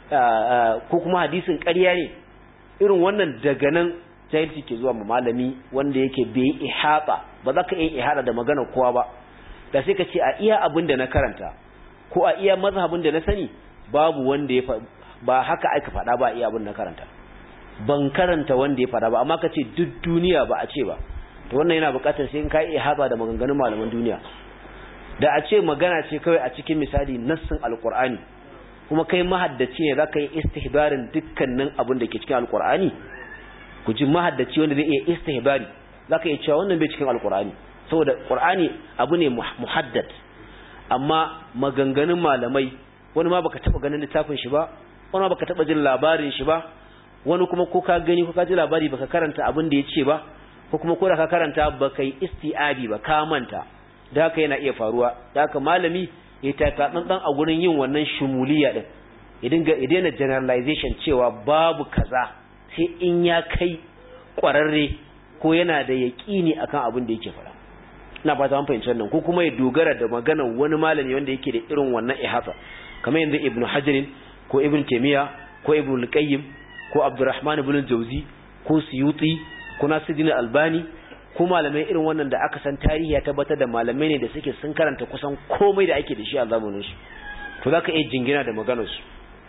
ko kuma hadisin ƙarya ne irin wannan daga nan jahilci ke zuwa ma malami wanda yake bai ihata ba za ka iya ihata da magana kowa ba da sai ka ce a iya abin da na karanta ko a iya mazhabin da na sani babu wanda ya ba haka aka faɗa ba iya abin na karanta ban karanta wanda ya faɗa ba amma ka ce duk duniya ba a ce ba to wannan yana buƙatar sai in ka iya ihata da maganganun malaman duniya da a ce magana ce kawai a cikin misali nassin alqur'ani kuma kai mahaddaci ne zaka yi istihbarin dukkanin abin da ke cikin alqur'ani ku ji mahaddaci wanda zai iya istihbari zaka iya cewa wannan bai cikin alqur'ani saboda qur'ani abu ne muhaddad amma maganganun malamai wani ma baka taba ganin littafin shi ba wani ma baka taba jin labarin shi ba wani kuma ko ka gani ko ka ji labari baka karanta abin da yace ba ko kuma ko da ka karanta baka yi isti'abi ba ka manta da haka yana iya faruwa da haka malami ya taka dan a gurin yin wannan shumuliya din ya dinga ya daina generalization cewa babu kaza sai in ya kai kwararre ko yana da yaƙini akan abin da yake faɗa ina fata an fahimci wannan ko kuma ya dogara da maganar wani malami wanda yake da irin wannan ihata kamar yanzu ibnu hajar ko ibnu taymiya ko ibnu al-qayyim ko abdurrahman ibn jawzi ko suyuti ko nasiruddin albani ko malamai irin wannan da aka san tarihi ya tabbatar da malamai ne da suke sun karanta kusan komai da ake da shi a zamanin su to zaka iya jingina da maganar su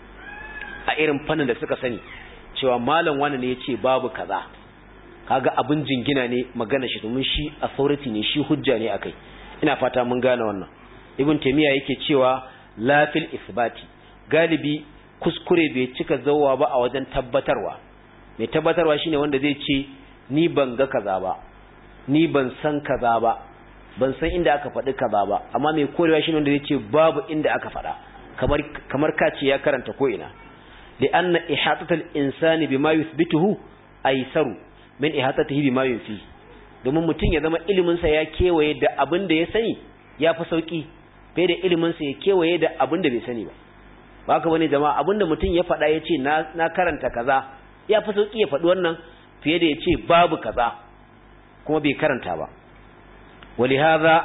a irin fannin da suka sani cewa malam wani ne yace babu kaza kaga abin jingina ne magana shi domin shi authority ne shi hujja ne akai ina fata mun gane wannan ibn taymiya yake cewa la fil isbati galibi kuskure bai cika zawwa ba a wajen tabbatarwa mai tabbatarwa shine wanda zai ce ni ban ga kaza ba ni ban san kaza ba ban san inda aka faɗi kaza ba amma mai korewa shi wanda zai ce babu inda aka faɗa kamar kamar kace ya karanta ko ina li anna ihatatul insani bima yuthbituhu aisaru min ihatatihi bima yunfi domin mutum ya zama ilimin sa ya kewaye da abin da ya sani ya fi sauki bai da ilimin sa ya kewaye da abin da bai sani ba ba haka bane jama'a abin da mutum ya faɗa ya ce na na karanta kaza ya fi sauki ya faɗi wannan fiye da ya ce babu kaza kuma bai karanta ba ولهذا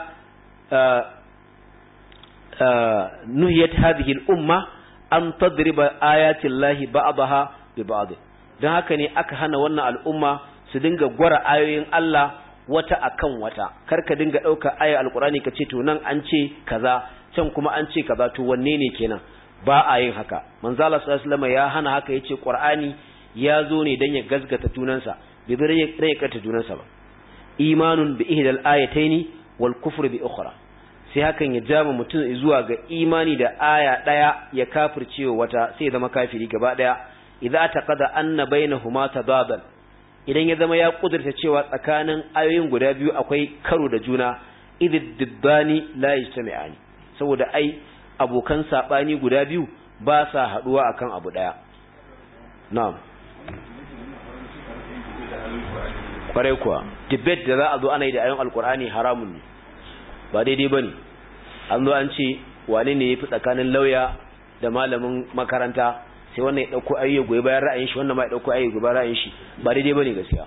نهيت هذه الأمة أن تضرب آيات الله بعضها ببعض don haka ne aka hana wannan al'umma su dinga gwara ayoyin Allah wata akan wata kar ka dinga ɗauka aya alkurani ka ce to nan an ce kaza can kuma an ce kaza to wanne ne kenan ba a yin haka manzo Allah sallallahu alaihi ya hana haka yace Qur'ani ya zo ne dan ya gazgata junansa bai bai rai kata junansa ba imanun bi ihdal ayataini wal kufr bi ukhra sai hakan ya jama mutum zuwa ga imani da aya daya ya kafircewa wata sai ya zama kafiri gaba daya idza taqada anna bainahuma tadabal idan ya zama ya kudurta cewa tsakanin ayoyin guda biyu akwai karo da juna idid dibbani la yajtami'ani saboda ai abokan sabani guda biyu ba sa haduwa akan abu daya na'am kwarai kuwa debate da za a zo ana yi da ayon alkur'ani haramun ne ba daidai ba ne an zo an ce wane ne ya fi tsakanin lauya da malamin makaranta sai wannan ya ɗauko ayyar goyi bayan ra'ayin shi wannan ma ya ɗauko ayyar goyi bayan ra'ayin shi ba daidai ba ne gaskiya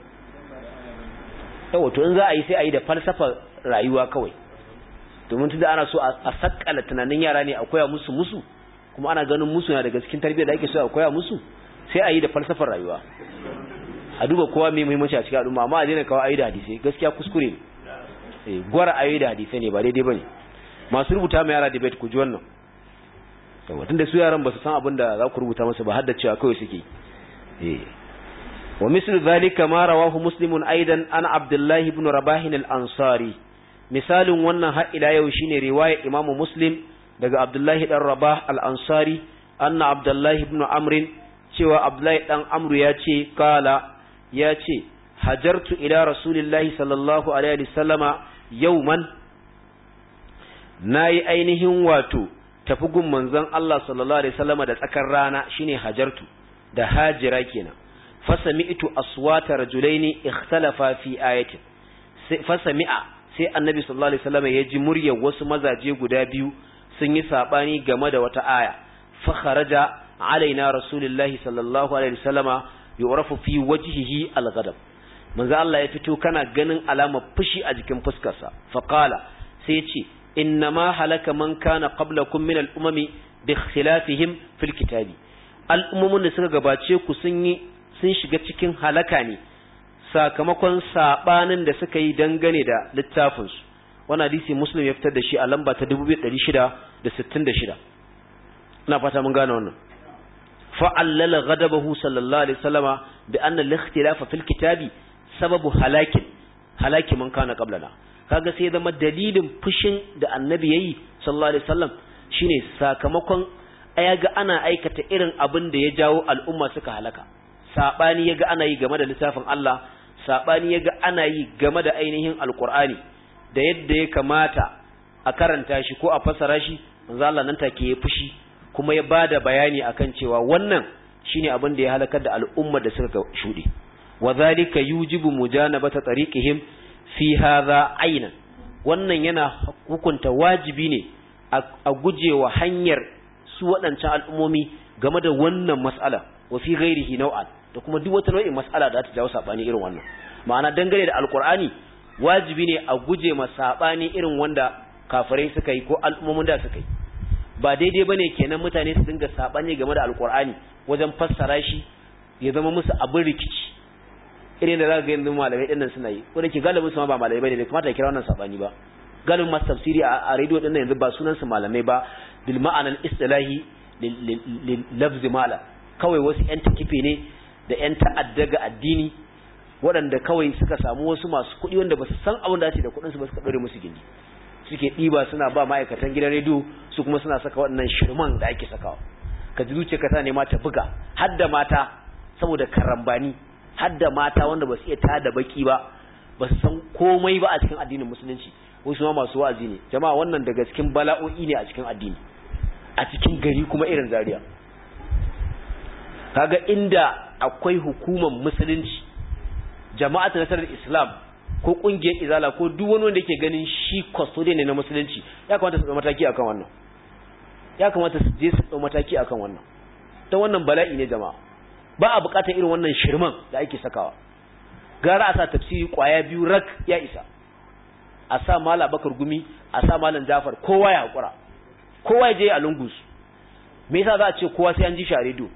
yawa to in za a yi sai a yi da falsafar rayuwa kawai domin tunda ana so a sakala tunanin yara ne a koya musu musu kuma ana ganin musu na daga cikin tarbiyyar da ake so a koya musu sai a yi da falsafar rayuwa a duba kowa mai muhimmanci a cikin al'umma amma a daina kawo ayi da hadisai gaskiya kuskure ne gwara ayi da hadisai ne ba daidai bane masu rubuta mai yara debate ku ji wannan yawa tunda su yaran ba su san abin da za ku rubuta musu ba har da cewa kawai suke eh wa mislu zalika ma rawahu muslimun aidan an abdullah ibn rabah al-ansari misalin wannan har ila yau shine riwaya imamu muslim daga abdullahi dan rabah al-ansari anna abdullahi ibn amr cewa abdullahi dan amru ya ce kala ya ce hajartu ila rasulillahi sallallahu alaihi wasallama yauman nayi ainihin wato tafi gun manzon Allah sallallahu alaihi wasallama da tsakar rana shine hajartu da hajira kenan fasami'tu aswata rajulaini ikhtalafa fi ayatin fasami'a sai annabi sallallahu alaihi wasallama ya ji muryar wasu mazaje guda biyu sun yi sabani game da wata aya fa kharaja alaina rasulullahi sallallahu alaihi wasallama yu'rafu fi wajhihi al-ghadab manzo Allah ya fito kana ganin alamar fushi a jikin fuskarsa fa qala sai ya ce innama halaka man kana qablakum min al-umami bi ikhtilafihim fil kitabi al'ummomin da suka gabace ku sun yi sun shiga cikin halaka ne sakamakon sabanin da suka yi dangane da littafin su wannan hadisi muslim ya fitar da shi a lamba ta 2666 ina fata mun gane wannan فعلل غضبه صلى الله عليه وسلم بأن الاختلاف في الكتاب سبب هلاك هلاك من كان قبلنا kaga sai zama dalilin fushin da annabi yayi sallallahu alaihi wasallam shine sakamakon ayaga ana aikata irin abin da ya jawo al'umma suka halaka sabani yaga ana yi game da littafin Allah sabani yaga ana yi game da ainihin alqur'ani da yadda ya kamata a karanta shi ko a fassara shi manzo Allah nan take ya fushi kuma ya bada bayani akan cewa wannan shine abin da ya halakar da al'umma da suka shuɗe wa zalika yujibu mujanabata tariqihim fi hadha aynan wannan yana hukunta wajibi ne a gujewa hanyar su waɗancan al'ummomi game da wannan mas'ala wa fi ghairihi nau'an da kuma duk wata nau'in mas'ala da ta jawo sabani irin wannan ma'ana dangane da alqur'ani wajibi ne a guje ma sabani irin wanda kafirai suka yi ko al'ummomin da suka yi ba daidai bane kenan mutane su dinga sabani game da alqur'ani wajen fassara shi ya zama musu abin rikici irin da za ga yanzu malamai din nan suna yi ko da ke galibin su ma ba malamai bane bai kamata kira wannan sabani ba galibin masu tafsiri a radio din nan yanzu ba sunan su malamai ba bil ma'anan istilahi lil lafz mala kawai wasu yan takife ne da yan ta'adda ga addini waɗanda kawai suka samu wasu masu kuɗi wanda ba su san abin da da kuɗin su ba suka ɗore musu gindi suke ɗiba suna ba ma'aikatan gidan rediyo su kuma suna saka waɗannan shirman da ake sakawa ka ji zuciya ka ta nema ta buga har da mata saboda karambani har da mata wanda ba su iya tada baki ba ba su san komai ba a cikin addinin musulunci wasu ma masu wa'azi ne jama'a wannan daga cikin bala'o'i ne a cikin addini a cikin gari kuma irin Zaria kaga inda akwai hukumar musulunci jama'atu nasarar islam ko kungiyar izala ko duk wani wanda yake ganin shi custodian ne na musulunci ya kamata su ɗau mataki akan wannan ya kamata su je su ɗau mataki akan wannan ta wannan bala'i ne jama'a ba a buƙatar irin wannan shirman da ake sakawa gara a sa tafsiri kwaya biyu rak ya isa a sa mala bakar gumi a sa malam jafar kowa ya haƙura kowa ya je a lungus me yasa za a ce kowa sai an ji shi a rediyo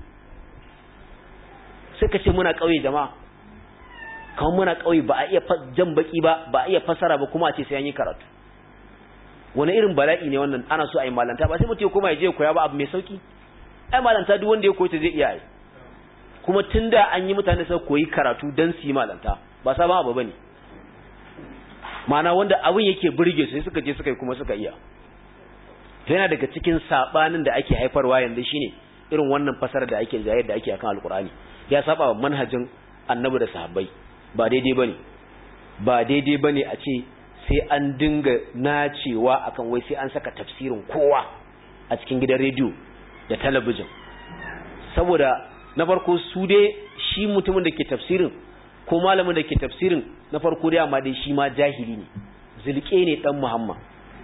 sai ka ce muna ƙauye jama'a kamar muna ƙauye ba a iya jan baki ba ba a iya fasara ba kuma a ce sai an yi karatu wani irin bala'i ne wannan ana so a yi malanta ba sai mutum ya koma ya je koya ba abu mai sauki ai malanta duk wanda ya koyi ta zai iya yi kuma tunda an yi mutane sai koyi karatu dan su yi malanta ba sabon abu bane ma'ana wanda abin yake burge su sai suka je suka yi kuma suka iya to yana daga cikin sabanin da ake haifarwa yanzu shine irin wannan fasara da ake jayar da ake akan alkur'ani ya saba wa manhajin annabi da sahabbai ba daidai bane ba daidai bane a ce sai an dinga nacewa akan wai sai an saka tafsirin kowa a cikin gidan rediyo da talabijin saboda na farko su dai shi mutumin da ke tafsirin ko malamin da ke tafsirin na farko dai amma dai shi ma jahili ne zulke ne dan muhammad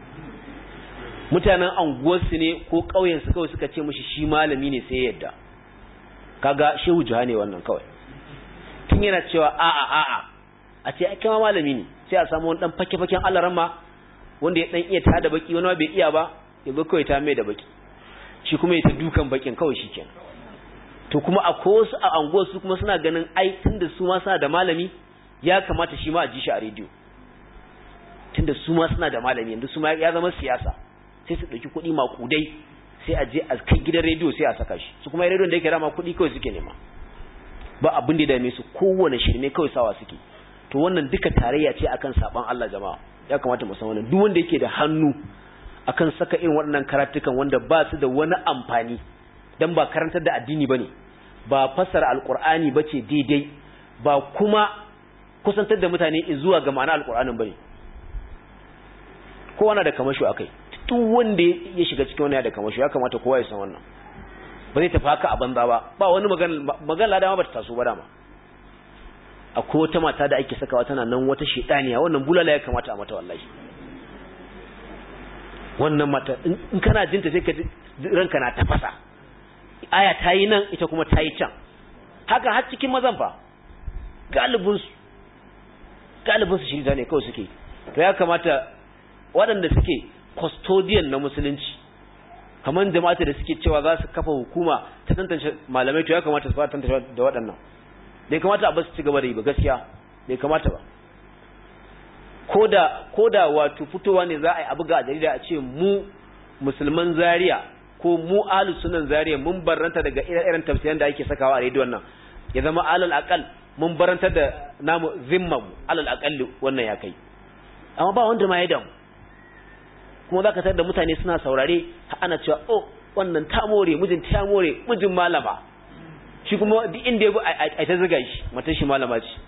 mutanen anguwarsu ne ko ƙauyensu kawai suka ce mishi shi malami ne sai yadda kaga shehu juha ne wannan kawai tun yana cewa a'a a'a a ce ai kama malami ne sai a samu wani dan fake-faken alaramma wanda ya dan iya ta da baki wani bai iya ba ya zo kawai ta mai da baki shi kuma ya ta dukan bakin kawai shi kenan to kuma a wasu a anguwar su kuma suna ganin ai tunda su ma suna da malami ya kamata shi ma a ji shi a rediyo tunda su ma suna da malami yanzu su ma ya zama siyasa sai su ɗauki kuɗi maƙudai sai a je a kai gidan rediyo sai a saka shi su kuma rediyon da yake rama kuɗi kawai suke nema ba abin da ya dame su kowane shirme kawai sawa suke to wannan duka tarayya ce akan saban Allah jama'a ya kamata mu san wannan duk wanda yake da hannu akan saka irin waɗannan karatukan wanda ba su da wani amfani dan ba karantar da addini bane ba fassara alqur'ani bace daidai ba kuma kusantar da mutane zuwa ga ma'ana alqur'anin bane kowa na da kamasho akai duk wanda ya shiga cikin wannan da kamasho ya kamata kowa ya san wannan ba zai tafi haka a banza ba ba wani magana magana dama ba ta taso ba dama akwai wata mata da ake sakawa tana nan wata shedaniya wannan bulala ya kamata a mata wallahi wannan mata in kana jinta sai ka ranka na tafasa aya ta yi nan ita kuma ta yi can haka har cikin mazan fa galibinsu galibinsu shi ne kawai suke to ya kamata waɗanda suke custodian na musulunci kamar jama'ata da suke cewa za su kafa hukuma ta tantance malamai to ya kamata su fara tantance da waɗannan bai kamata a basu ci gaba da yi ba gaskiya bai kamata ba koda koda wato fitowa ne za a yi abu ga jarida a ce mu musulman zaria ko mu alu sunan zaria mun barranta daga irin tafsiran da ake sakawa a rediyon nan ya zama alal aqal mun barranta da namu zimma mu alal aqal wannan ya kai amma ba wanda ma ya damu kuma zaka tar da mutane suna saurare ana cewa oh wannan ta more mijin ta more mijin malama shi kuma duk inda ya bi a ta zuga shi matan shi malama ce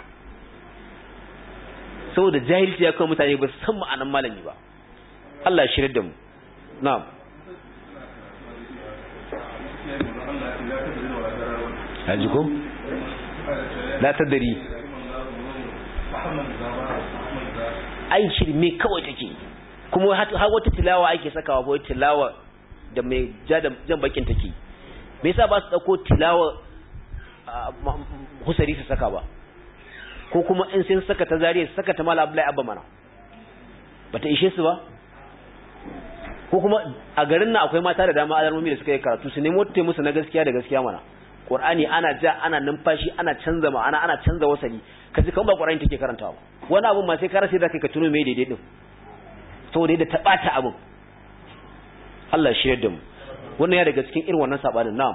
saboda jahilci ya kawo mutane ba su san ma'anan malami ba Allah ya shirya da mu na'am haji ko la tadari ai shirme kawai take kuma har wata tilawa ake sakawa ko tilawa da mai jan bakin take me yasa ba su dauko tilawa husari su saka ba ko kuma in sun saka ta zariya su saka ta mala abdullahi abba mana bata ishe su ba ko kuma a garin nan akwai mata da dama alarmomi da suka yi karatu su nemo ta musu na gaskiya da gaskiya mana qur'ani ana ja ana numfashi ana canza ma'ana ana canza wasali kaji kan ba qur'ani take karantawa wani abun ma sai ka rasa da kai ka tuno me daidai din saboda yadda ta bata abun Allah shi da mu wannan ya daga cikin irin wannan sabanin na'am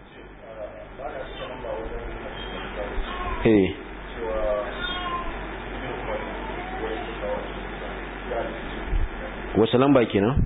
eh wasu lamba kenan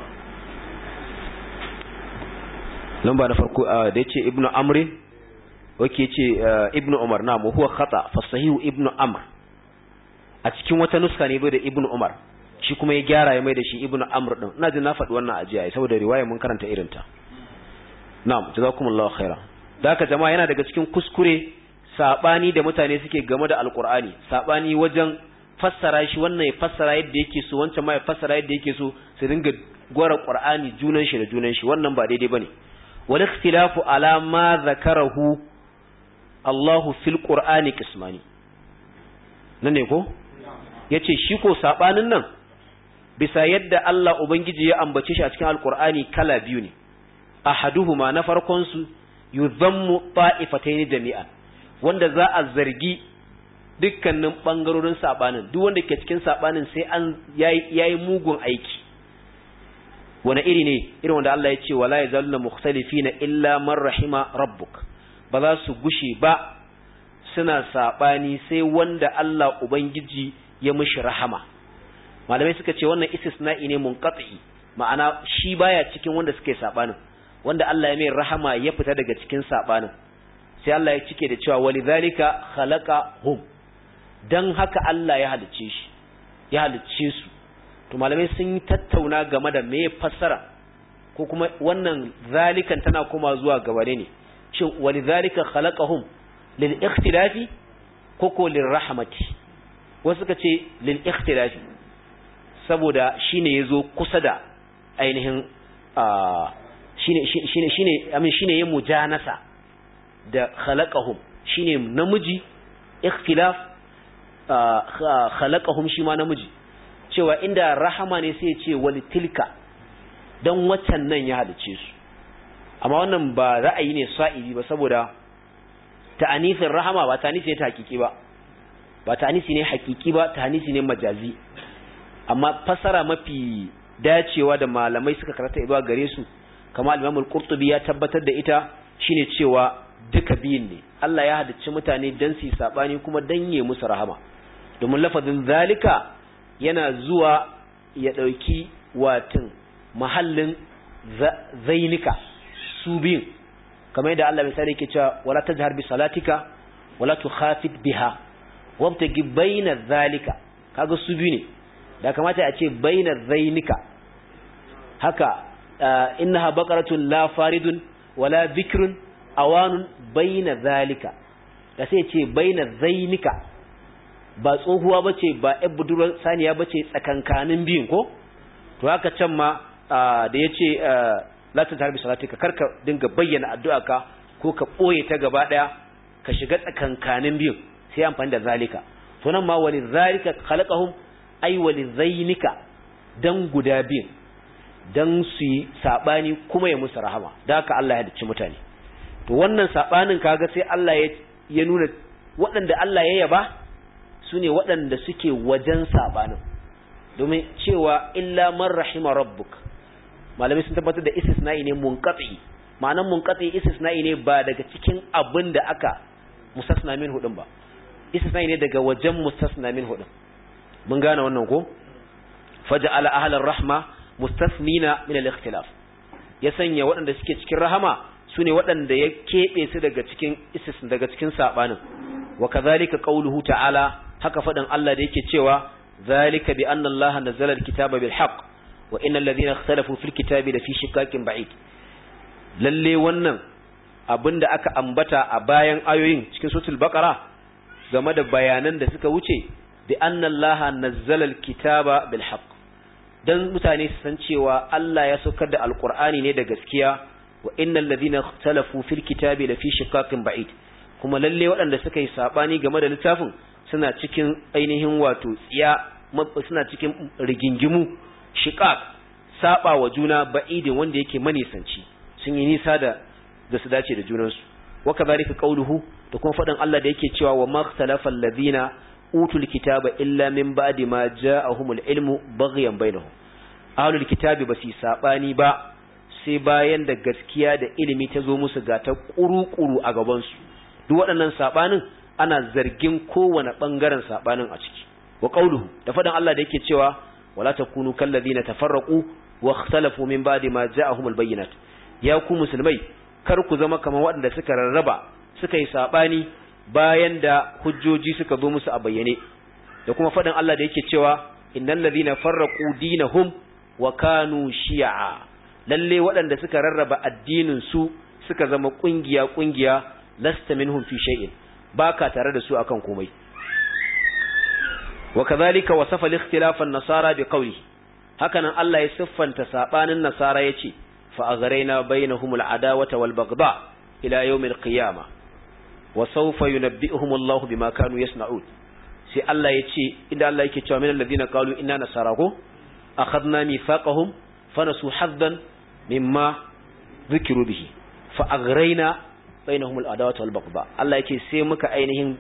lamba na farko da yace ibnu amri wake ce ibnu umar na mu huwa khata fa sahihu ibnu amr a cikin wata nuska ne bai da ibnu umar shi kuma ya gyara ya mai da shi ibnu amr din ina jin na faɗi wannan ajiya saboda riwaya mun karanta irin ta na'am jazakumullahu khaira da haka jama'a yana daga cikin kuskure sabani da mutane suke game da alqur'ani sabani wajen fassara shi wannan ya fassara yadda yake so wancan ma ya fassara yadda yake so su dinga gwara qur'ani junan shi da junan shi wannan ba daidai bane wal ikhtilafu ala ma zakarahu Allahu fil qur'ani qismani nan ne ko yace shi ko sabanin nan bisa yadda Allah ubangiji ya ambace shi a cikin alqur'ani kala biyu ne ahaduhuma na farkon su yuzammu ta'ifatayn jami'an wanda za a zargi dukkanin bangarorin sabanin duk wanda ke cikin sabanin sai an yayi mugun aiki wani iri ne irin wanda Allah ya ce wala yazaluna mukhtalifina illa man rahima rabbuk ba za su gushe ba suna sabani sai wanda Allah ubangiji ya mishi rahama malamai suka ce wannan istisna'i ne munqati ma'ana shi baya cikin wanda suke sabanin wanda Allah ya mai rahama ya fita daga cikin sabanin sai Allah ya cike da cewa walidhalika khalaqahum dan haka Allah ya halicce shi ya halicce su to malamai sun yi tattauna game da me fassara ko kuma wannan zalikan tana koma zuwa gabane ne shin walidhalika khalaqahum lil ikhtilafi ko ko lil rahmati wasu suka ce lil ikhtilafi saboda shine yazo kusa da ainihin shine shine shine amin shine yin mujanasa da khalaqahum shine namiji ikhtilaf khalaqahum shi ma namiji cewa inda rahama ne sai ya ce wali tilka dan waccan nan ya halice su amma wannan ba ra'ayi ne sa'ibi ba saboda ta'anifin rahama ba ta'anisi ne ta hakiki ba ba ta'anisi ne hakiki ba ta'anisi ne majazi amma fasara mafi dacewa da malamai suka karanta zuwa gare su kamar al-Imam al-Qurtubi ya tabbatar da ita shine cewa duka biyun ne Allah ya halicci mutane dan su sabani kuma dan yi musu rahama domin lafazin zalika yana zuwa ya dauki watin mahallin zainika su biyun kamar yadda Allah misali yake cewa wala tajhar bi salatika wala tukhafit biha wabtagi baina zalika kaga su biyu ne da kamata a ce baina zainika haka innaha baqaratun la faridun wala bikrun awanun baina zalika da sai ce baina zainika ba tsohuwa bace ba ƴar budurwar saniya bace tsakankanin biyun ko to haka can ma da yace la ta tarbi salatika karka dinga bayyana addu'a ka ko ka boye ta gaba daya ka shiga tsakankanin biyun sai amfani da zalika to nan ma wali zalika khalaqahum ay wali zainika dan guda biyun dan su yi sabani kuma ya musu rahama da haka Allah ya halicci mutane to wannan sabanin kaga sai Allah ya ya nuna waɗanda Allah ya yaba su ne waɗanda suke wajen sabanin domin cewa illa man rahima rabbuk malamai sun tabbatar da istisna'i ne munqati ma'anan munqati istisna'i ne ba daga cikin abin da aka mustasna min hudun ba istisna'i ne daga wajen mustasna min hudun mun gane wannan ko faja'ala ahlar rahma mustasnina min al-ikhtilaf ya sanya waɗanda suke cikin rahama su ne waɗanda ya keɓe su daga cikin isis daga cikin saɓanin wa kazalika qauluhu ta'ala haka faɗin Allah da yake cewa zalika bi anna Allah nazzala al-kitaba bil haqq wa innal ladhina ikhtalafu fil kitabi la fi shikakin ba'id lalle wannan abinda aka ambata a bayan ayoyin cikin suratul baqara game da bayanan da suka wuce bi anna Allah nazzala al-kitaba bil haqq dan mutane su san cewa Allah ya saukar da alqur'ani ne da gaskiya wa innal ladhina ikhtalafu fil kitabi la fi shikakin ba'id kuma lalle waɗanda suka yi sabani game da littafin suna cikin ainihin wato tsiya suna cikin rigingimu shiqaq saba wa juna ba'idin wanda yake manisanci sun yi nisa da da su dace da junansu wa kadhalika qawluhu da kuma faɗin Allah da yake cewa wa makhtalafa alladhina utul kitaba illa min ba'di ma ja'ahumul ilmu baghyan bainahum ahlul kitabi basi sabani ba sai bayan da gaskiya da ilimi ta zo musu ga ta kuru-kuru a gabansu duk waɗannan sabanin ana zargin kowane ɓangaren sabanin a ciki wa qauluhu da faɗin Allah da yake cewa wala takunu kallazina tafarraqu wa ikhtalafu min ba'di ma ja'ahumul bayyinat ya ku musulmai kar ku zama kamar waɗanda suka rarraba suka yi sabani bayan da hujjoji suka zo musu a bayyane da kuma faɗin Allah da yake cewa innal ladhina farraqu dinahum wa kanu shi'a lalle waɗanda suka rarraba addinin su suka zama kungiya kungiya lasta minhum fi shay'in baka tare da su akan komai wa kadhalika wasafa al-ikhtilaf an-nasara bi qawli hakanan Allah ya siffanta sabanin nasara yace fa aghraina bainahum al-adawata wal baghdha ila yawm al-qiyamah wa sawfa yunabbi'uhum Allahu bima kanu yasna'un sai Allah yace inda Allah yake cewa min alladhina qalu inna nasara ko akhadna mithaqahum fanasu haddan mimma dhukiru bihi fa aghraina bainahum al-adawata wal baghdha Allah yake sai muka ainihin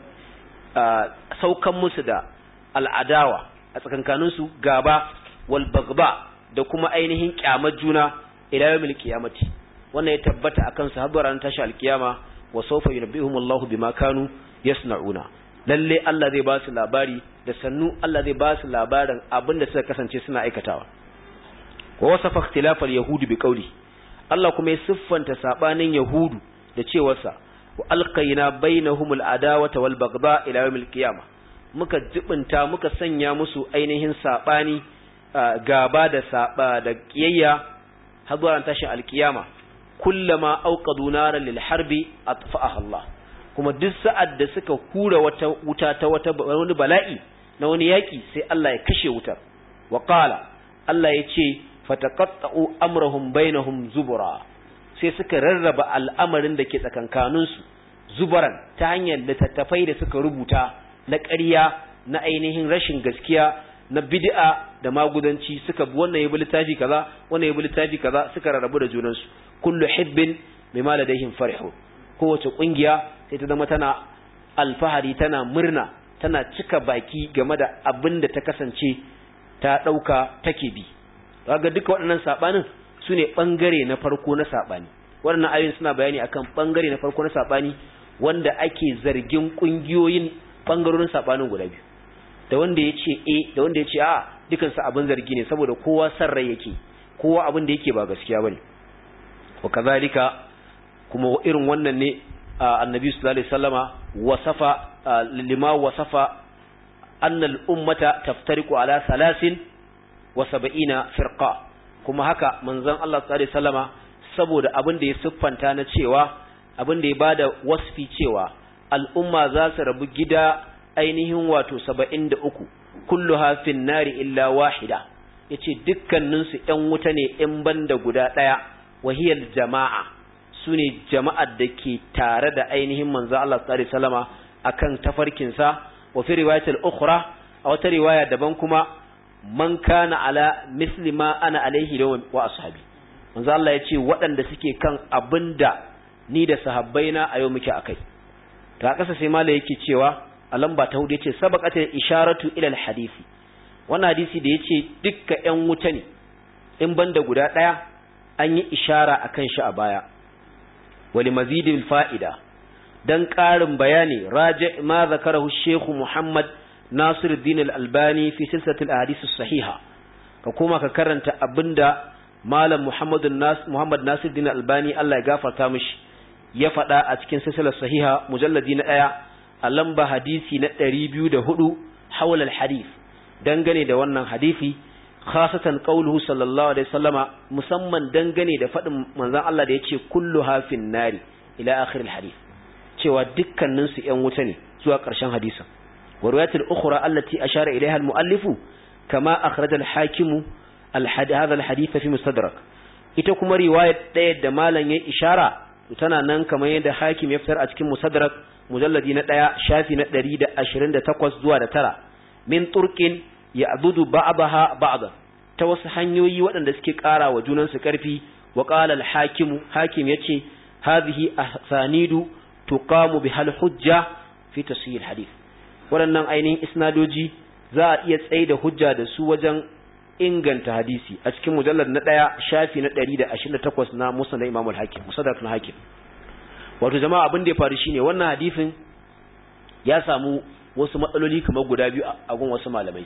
saukan musu da al'adawa a tsakankaninsu gaba wal bagba da kuma ainihin kyamar juna ila yawmil qiyamati wannan ya tabbata akan su har ran tashi alkiyama wa sawfa yunabbihum Allahu bima kanu yasna'una lalle Allah zai ba su labari da sannu Allah zai ba su labarin abinda suka kasance suna aikatawa wa wasafa ikhtilaf al-yahudi bi qawli Allah kuma ya siffanta sabanin yahudu da cewarsa wa alqayna bainahum al-adawata wal bagba ila yawmil qiyamah muka jibinta muka sanya musu ainihin sabani gaba da saba da kiyayya har zuwa tashin alkiyama kullama auqadu naran lil harbi atfa'aha Allah kuma duk sa'ad da suka hura wata wuta ta wata wani bala'i na wani yaki sai Allah ya kashe wutar wa qala Allah ya ce fataqatta'u amrahum bainahum zubura sai suka rarraba al'amarin da ke tsakankaninsu zubaran ta hanyar littattafai da suka rubuta na ƙarya na ainihin rashin gaskiya na bid'a da magudanci suka bi wannan yabi littafi kaza wannan yabi littafi kaza suka rarrabu da junansu kullu hibbin bima ladaihim farihu kowace kungiya sai ta zama tana alfahari tana murna tana cika baki game da abin da ta kasance ta dauka take bi kaga duka waɗannan sabanin sune bangare na farko na sabani waɗannan ayoyin suna bayani akan bangare na farko na sabani wanda ake zargin kungiyoyin bangarorin sabanin guda biyu da wanda ya ce e da wanda ya ce a dukansu abin zargi ne saboda kowa san rai yake kowa abin da yake ba gaskiya bane wa kazalika kuma irin wannan ne annabi sallallahu alaihi wasallama wasafa lima wasafa anna al-ummata taftariqu ala salasin wa sab'ina firqa kuma haka manzon Allah sallallahu alaihi wasallama saboda abin da ya siffanta na cewa abin da ya bada wasfi cewa al'umma za su rabu gida ainihin wato saba'in da uku kullu hafin nari illa wahida ya ce dukkaninsu ‘yan wuta ne ‘yan banda guda ɗaya wahiyar jama'a su ne jama'ar da ke tare da ainihin manzo Allah tsari salama a kan tafarkinsa wa fi riwayatul ukhra a wata riwaya daban kuma man kana ala misli ma ana alaihi da wa ashabi manzo Allah ya ce waɗanda suke kan abinda ni da sahabbaina a yau muke akai ta kasa sai mala yake cewa a lamba ta hudu yace sabaqatul isharatu ila alhadisi wannan hadisi da yace dukka ƴan wuta ne in banda guda daya an yi ishara akan shi a baya wali mazidil fa'ida dan ƙarin bayani raji ma zakarahu Sheikh Muhammad Nasiruddin Al-Albani fi silsilatil ahadith sahiha ka koma ka karanta abinda Malam Muhammad Muhammad Nasiruddin Al-Albani Allah ya gafarta mishi ya faɗa a cikin silsilar sahiha mujalladi na ɗaya a lamba hadisi na ɗari biyu da hudu hawal hadith dangane da wannan hadisi khasatan qauluhu sallallahu alaihi wasallama musamman dangane da faɗin manzon Allah da yace kullu hafin nari ila akhir hadith cewa dukkanin su ƴan wuta ne zuwa ƙarshen hadisin wa riwayatul ukhra allati ashara ilaiha al-muallifu kama akhraj al-hakimu hadha al-hadith fi mustadrak ita kuma riwayat ɗaya da malam ya ishara tana nan kamar yadda hakim ya fitar a cikin musaddarak mujalladi na ɗaya shafi na ɗari da ashirin da takwas zuwa da tara min turkin ya abudu ba'abaha ba'da ta wasu hanyoyi waɗanda suke ƙara wa junansu ƙarfi wa qala al hakimu hakim yace hadhihi ahsanidu tuqamu bihal hujja fi tasihil hadith waɗannan ainihin isnadoji za a iya tsaye da hujja da su wajen inganta hadisi a cikin mujallar na ɗaya shafi na ɗari da ashirin da takwas na musa na imamul hakim musaddak na hakim wato jama'a abin da ya faru shine wannan hadisin ya samu wasu matsaloli kamar guda biyu a gun wasu malamai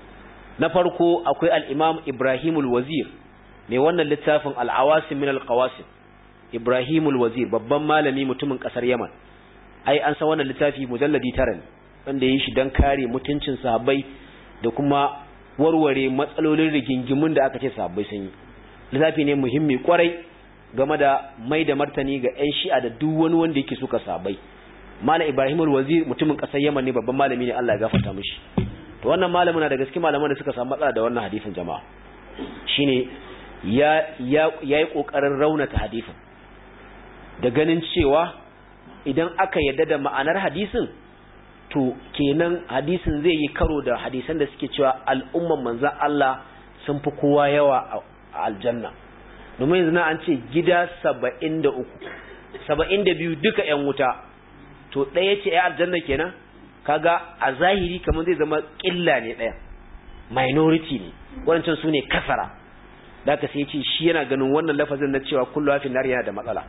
na farko akwai al-imam ibrahimul wazir mai wannan littafin al-awasim min al-qawasim ibrahimul wazir babban malami mutumin kasar yaman ai an san wannan littafi mujalladi tara ne wanda yi shi don kare mutuncin sahabbai da kuma warware matsalolin rigingimun da aka ce sahabbai sun yi littafi ne muhimmi kwarai game da mai da martani ga 'yan shi'a da duk wani wanda yake suka sahabbai mala ibrahim wazir mutumin kasar yaman ne babban malami ne Allah ya gafarta mishi to wannan malamin na da gaske malaman da suka samu matsala da wannan hadisin jama'a shine ya ya yayi kokarin raunata hadisin da ganin cewa idan aka yadda da ma'anar hadisin to kenan hadisin zai yi karo da hadisan da suke cewa al'umman manzan Allah sun fi kowa yawa a aljanna domin yanzu na an ce gida saba'in da uku saba'in da biyu duka ‘yan wuta to ɗaya ce ‘ya aljanna kenan kaga a zahiri kamar zai zama ƙilla ne ɗaya minority ne wancan su ne kasara da aka sai ce shi yana ganin wannan lafazin na cewa kullu hafin nari yana da matsala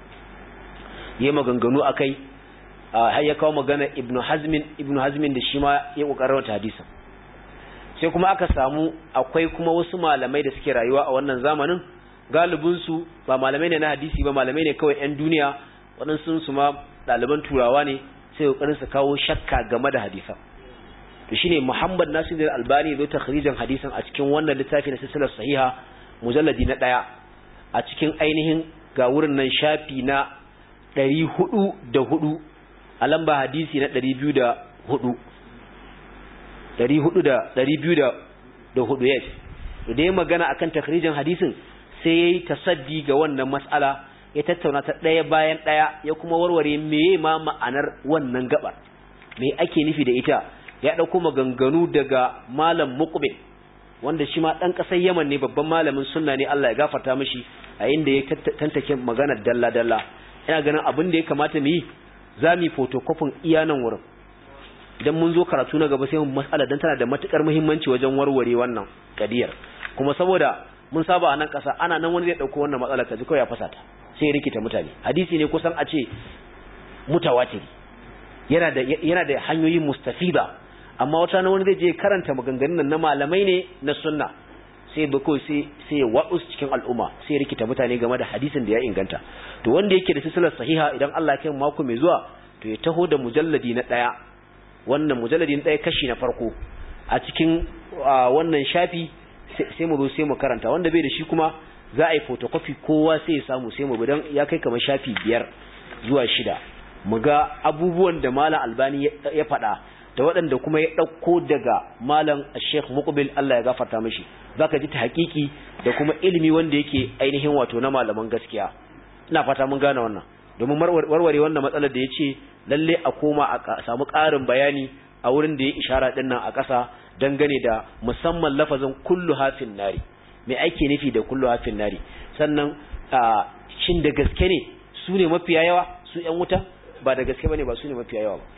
yi maganganu a kai har ya kawo magana ibnu hazmin ibnu hazmin da shi ma ya kokarin wata hadisin sai kuma aka samu akwai kuma wasu malamai da suke rayuwa a wannan zamanin galibin su ba malamai ne na hadisi ba malamai ne kawai yan duniya waɗansu su ma ɗaliban turawa ne sai kokarin su kawo shakka game da hadisan to shine Muhammad Nasir al-Albani zai takhrijin hadisin a cikin wannan littafi na silsilar sahiha mujalladi na ɗaya a cikin ainihin ga wurin nan shafi na ɗari hudu da hudu a lamba hadisi na ɗari biyu da hudu ɗari hudu da ɗari biyu da da hudu yes da ya magana akan takrijin hadisin sai ya yi tasaddi ga wannan mas'ala ya tattauna ta ɗaya bayan ɗaya ya kuma warware meye ma ma'anar wannan gabar me ake nufi da ita ya ɗauko maganganu daga malam muqbil wanda shi ma ɗan ƙasar yaman ne babban malamin sunna ne Allah ya gafarta mishi a inda ya tantake maganar dalla dalla ina ganin abin da ya kamata mu yi za mu yi fotokofin iya nan wurin idan mun zo karatu na gaba sai mu matsala dan tana da matukar muhimmanci wajen warware wannan kadiyar kuma saboda mun saba a nan kasa ana nan wani zai dauko wannan matsala kaji kawai ya fasata sai ya rikita mutane hadisi ne kusan a ce mutawatiri yana da yana da hanyoyi mustafida amma wata na wani zai je karanta maganganun nan na malamai ne na sunna sai ba kawai sai sai ya waɗu cikin al'umma sai ya rikita mutane game da hadisin da ya inganta to wanda yake da silsilar sahiha idan Allah ya kai mako mai zuwa to ya taho da mujalladi na ɗaya wannan mujalladi na ɗaya kashi na farko a cikin wannan shafi sai mu zo sai mu karanta wanda bai da shi kuma za a yi photocopy kowa sai ya samu sai mu bi dan ya kai kamar shafi biyar zuwa shida mu ga abubuwan da malam albani ya faɗa da waɗanda kuma ya ɗauko daga malam Sheikh Muqbil Allah ya gafarta mishi zaka ji ta hakiki da kuma ilimi wanda yake ainihin wato na malaman gaskiya ina fata mun gane wannan domin warware wannan matsalar da yace lalle a koma a samu ƙarin bayani a wurin da ya ishara din nan a ƙasa dangane da musamman lafazin kullu hafin nari me ake nufi da kullu hafin nari sannan shin da gaske ne su ne mafiya yawa su ƴan wuta ba da gaske bane ba su ne mafiya yawa ba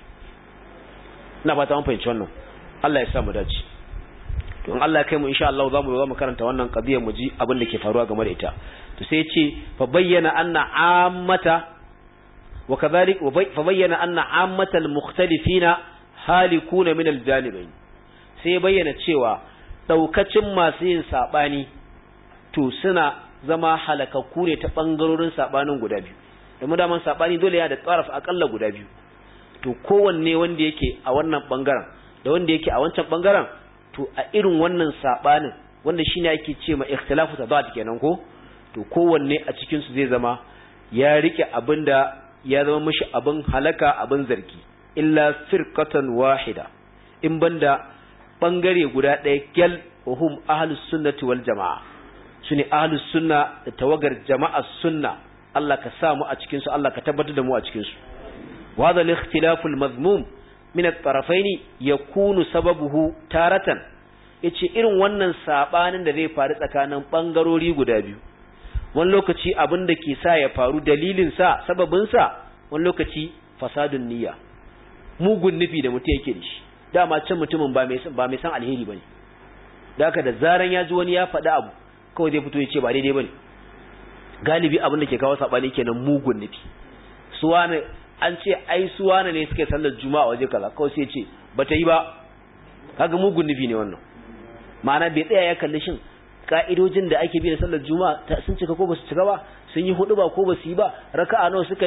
ina fata mun fahimci wannan Allah ya sa mu dace to in Allah ya kai mu insha Allah zamu zo mu karanta wannan qadiyar mu ji abin da ke faruwa game da ita to sai ya ce fa bayyana anna ammata wa kadhalik fa bayyana anna ammata al-mukhtalifina halikuna min al-janibayn sai ya bayyana cewa daukacin masu yin sabani to suna zama halakakku ne ta bangarorin sabanin guda biyu domin daman sabani dole ya da tsaraf akalla guda biyu to kowanne wanda yake a wannan bangaren da wanda yake a wancan bangaren to a irin wannan sabanin wanda shine yake ce ma ikhtilafu tadad kenan ko to kowanne a cikin su zai zama ya rike abinda ya zama mishi abin halaka abin zargi illa firqatan wahida in banda bangare guda ɗaya gyal hum ahlus sunnati wal jamaa sune ahlus sunna da tawagar jama'a sunna Allah ka sa mu a cikin su Allah ka tabbatar da mu a cikin su وهذا الاختلاف المذموم من الطرفين يكون سببه تارة yace irin wannan sabanin da zai faru tsakanin bangarori guda biyu wani lokaci abin da ke sa ya faru dalilin sa sababin sa wani lokaci fasadun niyya mugun nufi da mutum yake da shi dama can mutumin ba mai ba mai san alheri bane da haka da zaran ya ji wani ya faɗi abu kawai zai fito ya ce ba daidai bane galibi abin da ke kawo sabani kenan mugun nufi suwana an ce ai su wane ne suke sallar juma'a waje kaza kawai sai ce bata yi ba kaga mugun nufi ne wannan ma'ana bai tsaya ya kalli shin ka'idojin da ake bi da sallar juma'a sun cika ko basu cika ba sun yi hudu ba ko basu yi ba raka'a nawa suka yi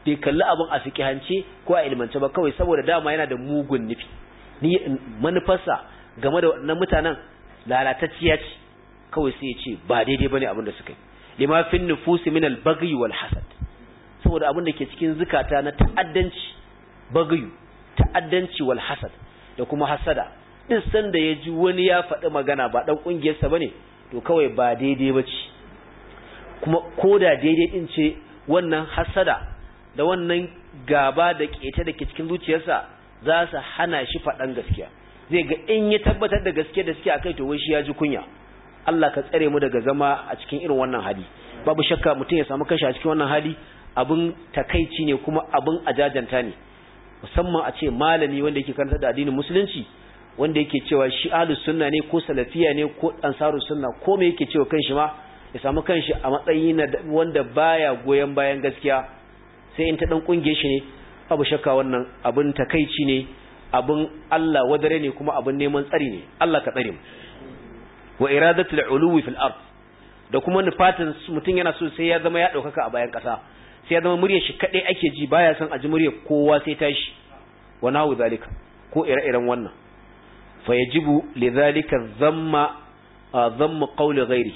bai kalli abin a fikihance ko a ilmance ba kawai saboda dama yana da mugun nufi ni manufarsa game da wannan mutanen lalatacciya ce kawai sai ya ce ba daidai bane abin da suka yi lima fin nufusi min al-baghi wal hasad saboda abin da ke cikin zukata na ta'addanci baghi ta'addanci wal hasad da kuma hasada din san da ya ji wani ya faɗi magana ba dan kungiyarsa bane to kawai ba daidai bace kuma koda daidai din ce wannan hasada da wannan gaba da keta da ke cikin zuciyarsa za su hana shi faɗan gaskiya zai ga in ya tabbatar da gaskiya da suke akai to wai shi ya ji kunya Allah ka tsare mu daga zama a cikin irin wannan hali babu shakka mutum ya samu kashi a cikin wannan hali abin takaici ne kuma abin ajajanta ne musamman a ce malami wanda yake karanta da addinin musulunci wanda yake cewa shi ahlus sunna ne ko salafiya ne ko ansarus sunna ko me yake cewa kanshi ma ya samu kanshi a matsayi na wanda baya goyen bayan gaskiya sai in ta dan kungiye shi ne babu shakka wannan abin takaici ne abin Allah wadare ne kuma abin neman tsari ne Allah ka tsare mu wa iradatul uluwi fil ard da kuma nufatin mutum yana so sai ya zama ya daukaka a bayan kasa sai ya zama muryar shi kadai ake ji baya son a ji muryar kowa sai tashi wa nahu zalika ko ire-iren wannan fa yajibu lidhalika dhamma dhamma qawli ghairi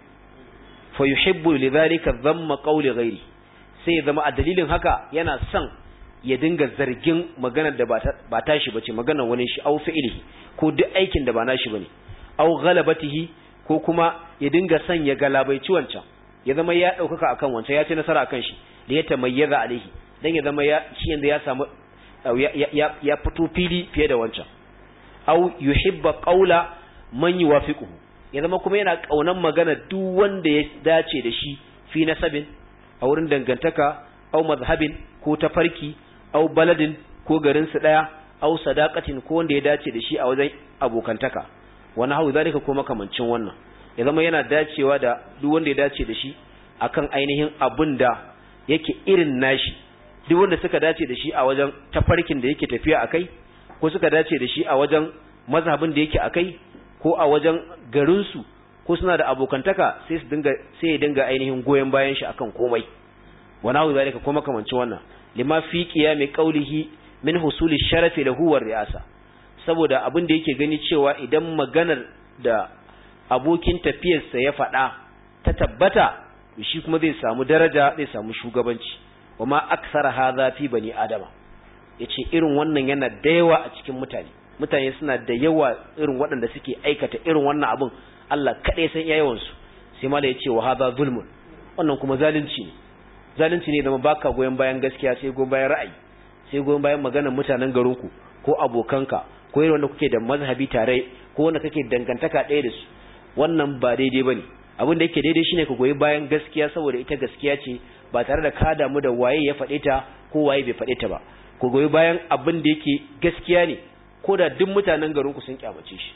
fa yuhibbu lidhalika dhamma qawli ghairi sai ya zama a dalilin haka yana son ya dinga zargin maganar da ba tashi bace maganar wani shi au fi'ilihi ko duk aikin da ba nashi bane au ghalabatihi ko kuma ya dinga son ya galabaici wancan ya zama ya daukaka akan wancan ya ci nasara akan shi da ya tamayyaza alaihi dan ya zama ya shi yanda ya samu ya ya fito fili fiye da wancan au yuhibba qawla man yuwafiquhu ya zama kuma yana kaunan magana duk wanda ya dace da shi fi nasabin a wurin dangantaka au mazhabin ko tafarki au baladin ko garin su daya au sadaqatin ko wanda ya dace da shi a wajen abokantaka wani hau zalika ko makamancin wannan ya zama yana dacewa da duk wanda ya dace da shi akan ainihin abin da yake irin nashi duk wanda suka dace da shi a wajen tafarkin da yake tafiya akai ko suka dace da shi a wajen mazhabin da yake akai ko a wajen garinsu ko suna da abokantaka sai su dinga sai ya dinga ainihin goyen bayan shi akan komai wani hau zalika ko makamancin wannan lima fi qiyami qawlihi min husuli sharafi lahu war ri'asa saboda abin da yake gani cewa idan maganar da abokin tafiyarsa ya faɗa ta tabbata shi kuma zai samu daraja zai samu shugabanci wama aksara hadha fi bani adama yace irin wannan yana da yawa a cikin mutane mutane suna da yawa irin waɗanda suke aikata irin wannan abin Allah kaɗai san yawan su sai mala yace wa hadha zulmun wannan kuma zalunci ne zalunci ne zama baka goyen bayan gaskiya sai goyen bayan ra'ayi sai goyen bayan maganar mutanen garinku ko abokanka ko irin wanda kuke da mazhabi tare ko wanda kake dangantaka ɗaya da su wannan ba daidai bane abin da yake daidai shine ka goyi bayan gaskiya saboda ita gaskiya ce ba tare da ka damu da waye ya faɗe ta ko waye bai faɗe ta ba ku goyi bayan abin da yake gaskiya ne ko da duk mutanen garinku sun kyamace shi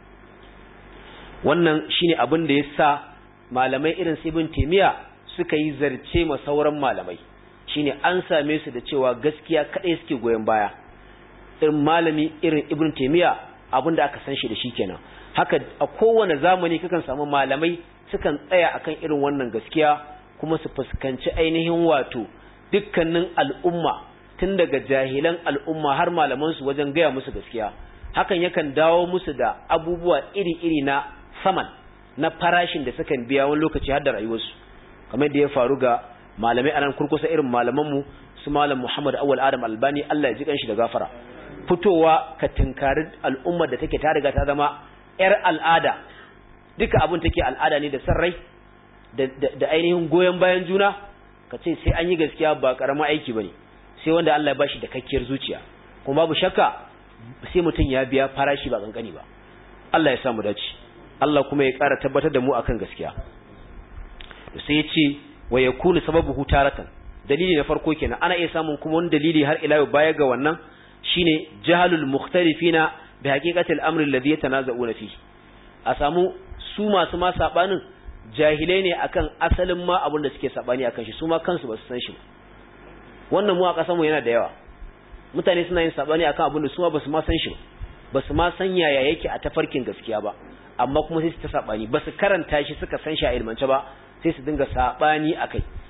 wannan shine abin da ya sa malamai irin su ibn taymiya suka yi zarce ma sauran malamai shine an same su da cewa gaskiya kadai suke goyon baya irin malami irin ibn taymiya abinda aka san shi da shi kenan haka a kowane zamani kakan samu malamai sukan tsaya akan irin wannan gaskiya kuma su fuskanci ainihin wato dukkanin al'umma tun daga jahilan al'umma har malaman su wajen gaya musu gaskiya hakan yakan dawo musu da abubuwa iri-iri na saman na farashin da sukan biya wani lokaci har da rayuwarsu kamar da ya faru ga malamai anan kurkusa irin malamanmu su malam Muhammad Awwal Adam Albani Allah ya ji kanshi da gafara fitowa ka tinkari al'ummar da take ta riga ta zama yar al'ada duka abin take al'ada ne da sarrai da, da, ainihin goyon bayan juna ka ce sai an yi gaskiya ba karamin aiki bane sai wanda Allah ya bashi da kakkiyar zuciya kuma babu shakka sai mutum ya biya farashi ba kankani ba Allah ya samu dace Allah kuma ya ƙara tabbatar da mu akan gaskiya sai ya ce wa yakunu sababuhu taratan dalili na farko kenan ana iya samun kuma wani dalili har ila baya ga wannan shine jahalul mukhtalifina bi haqiqatil amri alladhi yatanaza'una fi a samu su masu ma sabanin jahilai ne akan asalin ma abin da suke sabani akan shi su ma kansu ba su san shi wannan mu a kasan mu yana da yawa mutane suna yin sabani akan abin da su ma ba su ma san shi ba su ma san yaya yake a tafarkin gaskiya ba amma kuma sai su ta sabani ba su karanta shi suka san shi a ilmance ba sai su dinga sabani akai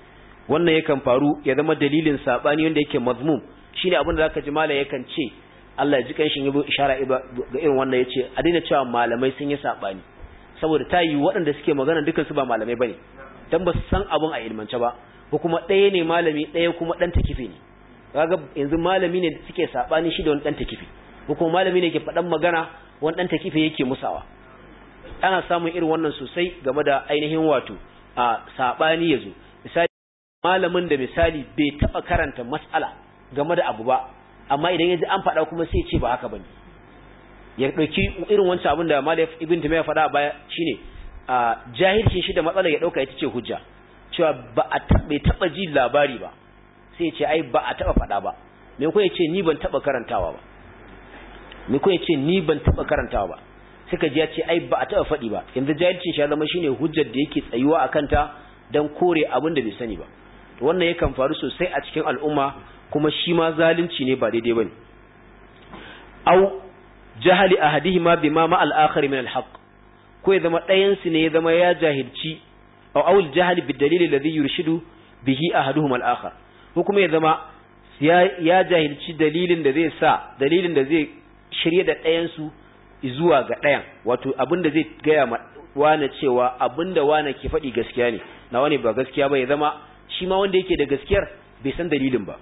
wannan yakan faru ya zama dalilin sabani wanda yake mazmum shine abin da zaka ji malai yakan ce Allah ya ji kanshin yabo ishara ga irin wannan yace a daina cewa malamai sun yi sabani saboda ta yi waɗanda suke magana dukan su ba malamai bane dan ba su san abun a ilmance ba ko kuma ɗaya ne malami ɗaya kuma ɗan takife ne kaga yanzu malami ne suke sabani shi da wani ɗan takife ko kuma malami ne ke faɗan magana wani ɗan takife yake musawa ana samun irin wannan sosai game da ainihin wato a sabani yazo misali malamin da misali bai taba karanta mas'ala game da abu ba amma idan yaji an faɗa kuma sai ce ba haka bane ya dauki irin wancan abin da Malik ibn Tumayya faɗa a baya shine a jahilcin shi da matsalar ya dauka ita ce hujja cewa ba a bai taba ji labari ba sai ya ce ai ba a taba faɗa ba me ko ya ce ni ban taba karantawa ba me ko ya ce ni ban taba karantawa ba suka ji ya ce ai ba a taba faɗi ba yanzu jahilcin shi ya zama shine hujjar da yake tsayuwa akan ta dan kore abin da bai sani ba to wannan yakan faru sosai a cikin al'umma kuma shi ma zalunci ne ba daidai bane au jahali ahadihima bima ma al-akhar min al-haqq ko ya zama ɗayan su ne ya zama ya jahilci au aul jahali bid dalil alladhi yurshidu bihi ahaduhum al-akhar ko kuma ya zama ya jahilci dalilin da zai sa dalilin da zai shirye da ɗayan su zuwa ga ɗayan wato abin da zai gaya ma wane cewa abin da wane ke faɗi gaskiya ne na wani ba gaskiya ba ya zama shi ma wanda yake da gaskiyar bai san dalilin ba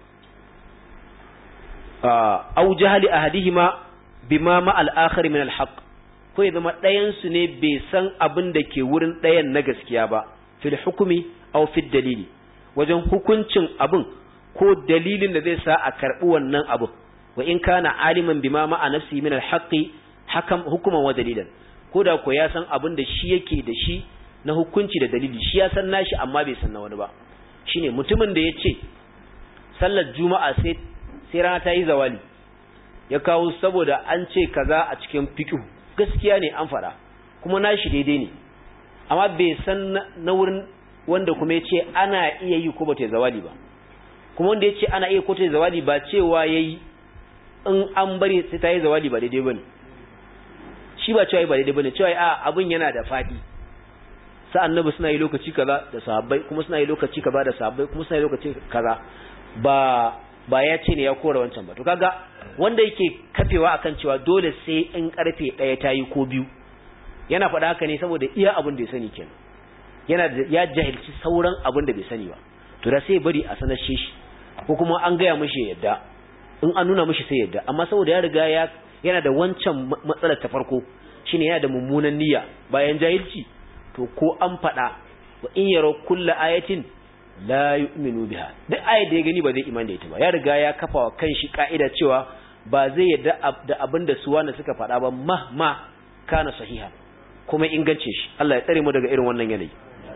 au jahali ahadihima bima ma al-akhar min al-haq ko ya zama ɗayan su ne bai san abin da ke wurin ɗayan na gaskiya ba fil hukumi aw fil dalili wajen hukuncin abin ko dalilin da zai sa a karɓi wannan abin wa in kana aliman bima ma a nafsi min al-haqqi hakam hukuman wa dalilan ko da ko ya san abin da shi yake da shi na hukunci da dalili shi ya san nashi amma bai san na wani ba shine mutumin da ya ce sallar juma'a sai sai rana ta yi zawali ya kawo saboda an ce kaza a cikin fiqh gaskiya ne an fada kuma nashi daidai ne amma bai san na wurin wanda kuma ya ce ana iya yi ko ba ta zawali ba kuma wanda ya ce ana iya ko ta zawali ba cewa yayi in an bari sai ta yi zawali ba daidai bane shi ba cewa ba daidai bane cewa a abin yana da fadi sa annabi suna yi lokaci kaza da sahabbai kuma suna yi lokaci kaza da sahabbai kuma suna yi lokaci kaza ba ba ya ce ne ya kora wancan ba to kaga wanda yake kafewa akan cewa dole sai in karfe ɗaya ta yi ko biyu yana faɗa haka ne saboda iya abin da ya sani kenan yana da ya jahilci sauran abin da bai sani ba to da sai bari a sanar shi ko kuma an gaya mishi yadda in an nuna mishi sai yadda amma saboda ya riga ya yana da wancan matsalar ta farko shine yana da mummunan niyya bayan jahilci to ko an faɗa wa in yaro kulla ayatin la yu'minu biha duk ayat da ya gani ba zai imani da ita ba ya riga ya kafa wa kanshi ka'ida cewa ba zai yadda da abin da su wanda suka faɗa ba mahma kana sahiha kuma ingance shi Allah ya tsare mu daga irin wannan yanayi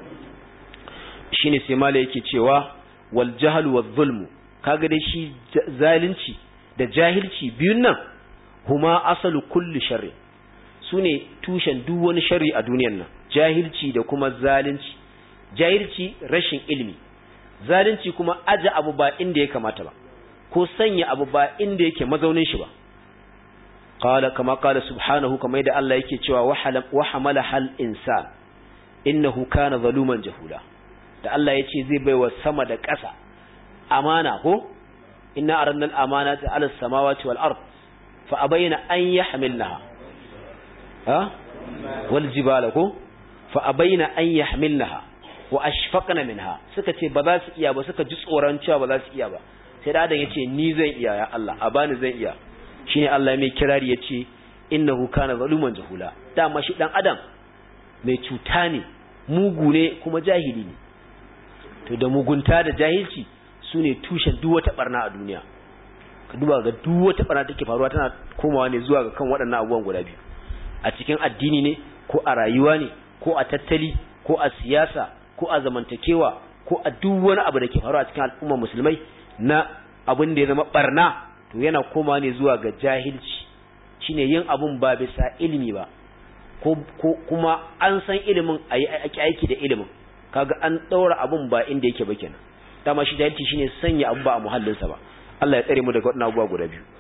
shine sai mala yake cewa wal jahl wal zulm kaga dai shi zalunci da jahilci biyun nan huma asalu kulli sharri sune tushen duk wani sharri a duniyar nan jahilci da kuma zalunci jahilci rashin ilimi zalunci kuma aje abu ba inda ya kamata ba ko sanya abu ba inda yake mazaunin shi ba qala kama qala subhanahu kama yadda Allah yake cewa wa hamala hal insan innahu kana zaluman jahula da Allah yace zai baiwa sama da ƙasa amana ko inna aranna al amanata ala samawati wal ard fa abayna an yahmilnaha ha wal jibala ko fa abayna an yahmilnaha wa ashfaqna minha suka ce ba za su iya ba suka ji tsoron cewa ba za su iya ba sai da adam yace ni zan iya ya Allah a bani zan iya shine Allah mai kirari yace innahu kana zaluman jahula dama shi dan adam mai cuta ne mugu ne kuma jahili ne to da mugunta da jahilci sune tushen duk wata barna a duniya ka duba ga duk wata barna take faruwa tana komawa ne zuwa ga kan waɗannan abubuwan guda biyu a cikin addini ne ko a rayuwa ne ko a tattali ko a siyasa ko a zamantakewa ko a duk wani abu da ke faruwa a cikin al'ummar musulmai na abin da ya zama barna to yana koma ne zuwa ga jahilci shine yin abun ba bisa ilimi ba ko, kuma an san ilimin a yi aiki da ilimin kaga an ɗaura abun ba inda yake ba kenan dama shi jahilci shine sanya abu ba a muhallinsa ba Allah ya tsare mu daga waɗannan abubuwa guda biyu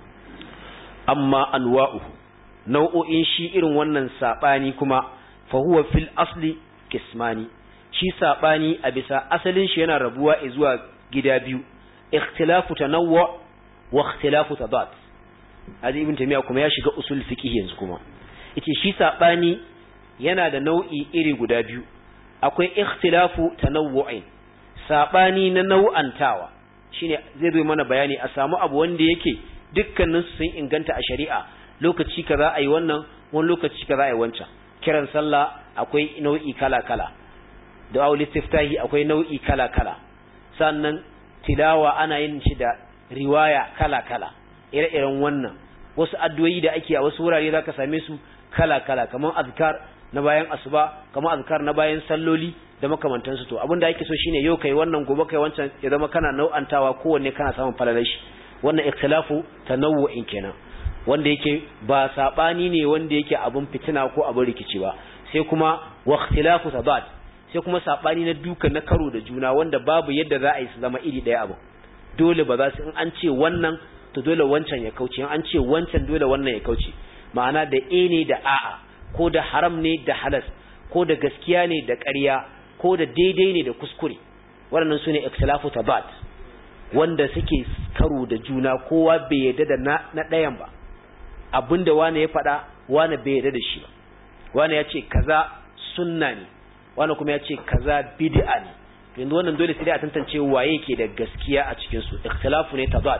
amma anwa'u nau'o'in shi irin wannan sabani kuma fa huwa fil asli kismani shi sabani a bisa asalin shi yana rabuwa zuwa gida biyu ikhtilafu tanawwu wa ikhtilafu tadad hadi ibn taymiya kuma ya shiga usul fiqh yanzu kuma yace shi sabani yana da nau'i iri guda biyu akwai ikhtilafu tanawwu'in sabani na nau'antawa shine zai zo mana bayani a samu abu wanda yake dukkanin su sun inganta a shari'a lokaci kaza ayi wannan wani lokaci kaza ayi wancan kiran sallah akwai nau'i kala kala du'a istiftahi akwai nau'i kala kala sannan tilawa ana yin shi da riwaya kala kala ire-iren wannan wasu addu'o'i da ake a wasu wurare zaka same su kala kala kamar azkar na bayan asuba kamar azkar na bayan salloli da makamantansu to abin da ake so shine yau kai wannan gobe kai wancan ya zama kana nau'antawa kowanne kana samun falalar shi wannan ikhtilafu tanawu'in kenan wanda yake ba sabani ne wanda yake abun fitina ko abun rikici ba sai kuma wa ikhtilafu tabat sai kuma sabani na duka na karo da juna wanda babu yadda za a yi su zama iri daya abu dole ba za su in an ce wannan to dole wancan ya kauce in an ce wancan dole wannan ya kauce ma'ana da e ne da a'a ko da haram ne da halas ko da gaskiya ne da ƙarya ko da daidai ne da kuskure waɗannan su ne ikhtilafu tabat wanda suke karo da juna kowa bai yarda da na ɗayan ba abinda wani ya faɗa wani bai yarda da shi ba wani ya ce kaza sunna ne wani kuma ya ce kaza bid'a ne to yanzu wannan dole sai dai a tantance waye ke da gaskiya a cikin su ikhtilafu ne tabat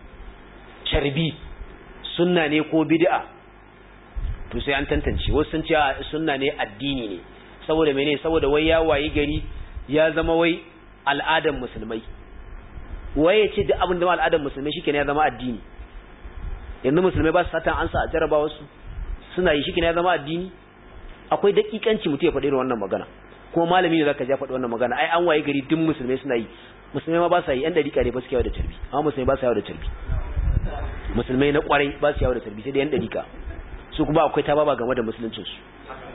charbi sunna ne ko bid'a to sai an tantance wasu sun ce sunna ne addini ne saboda mene saboda wai ya wayi gari ya zama wai al'adan musulmai wai ya ce duk abin da al'adan musulmai shikenan ya zama addini yanzu musulmai ba su satan ansa a jaraba wasu suna yi shikenan ya zama addini akwai dakikanci mutum ya faɗi irin wannan magana kuma malami ne zaka ja faɗi wannan magana ai an waye gari duk musulmai suna yi musulmai ma ba sa yi yan dariƙa ne ba su yawo da tarbi amma musulmai ba su yawo da tarbi musulmai na kwarai ba su yawo da tarbi sai da yan dariƙa su kuma akwai ta baba game da musuluncin su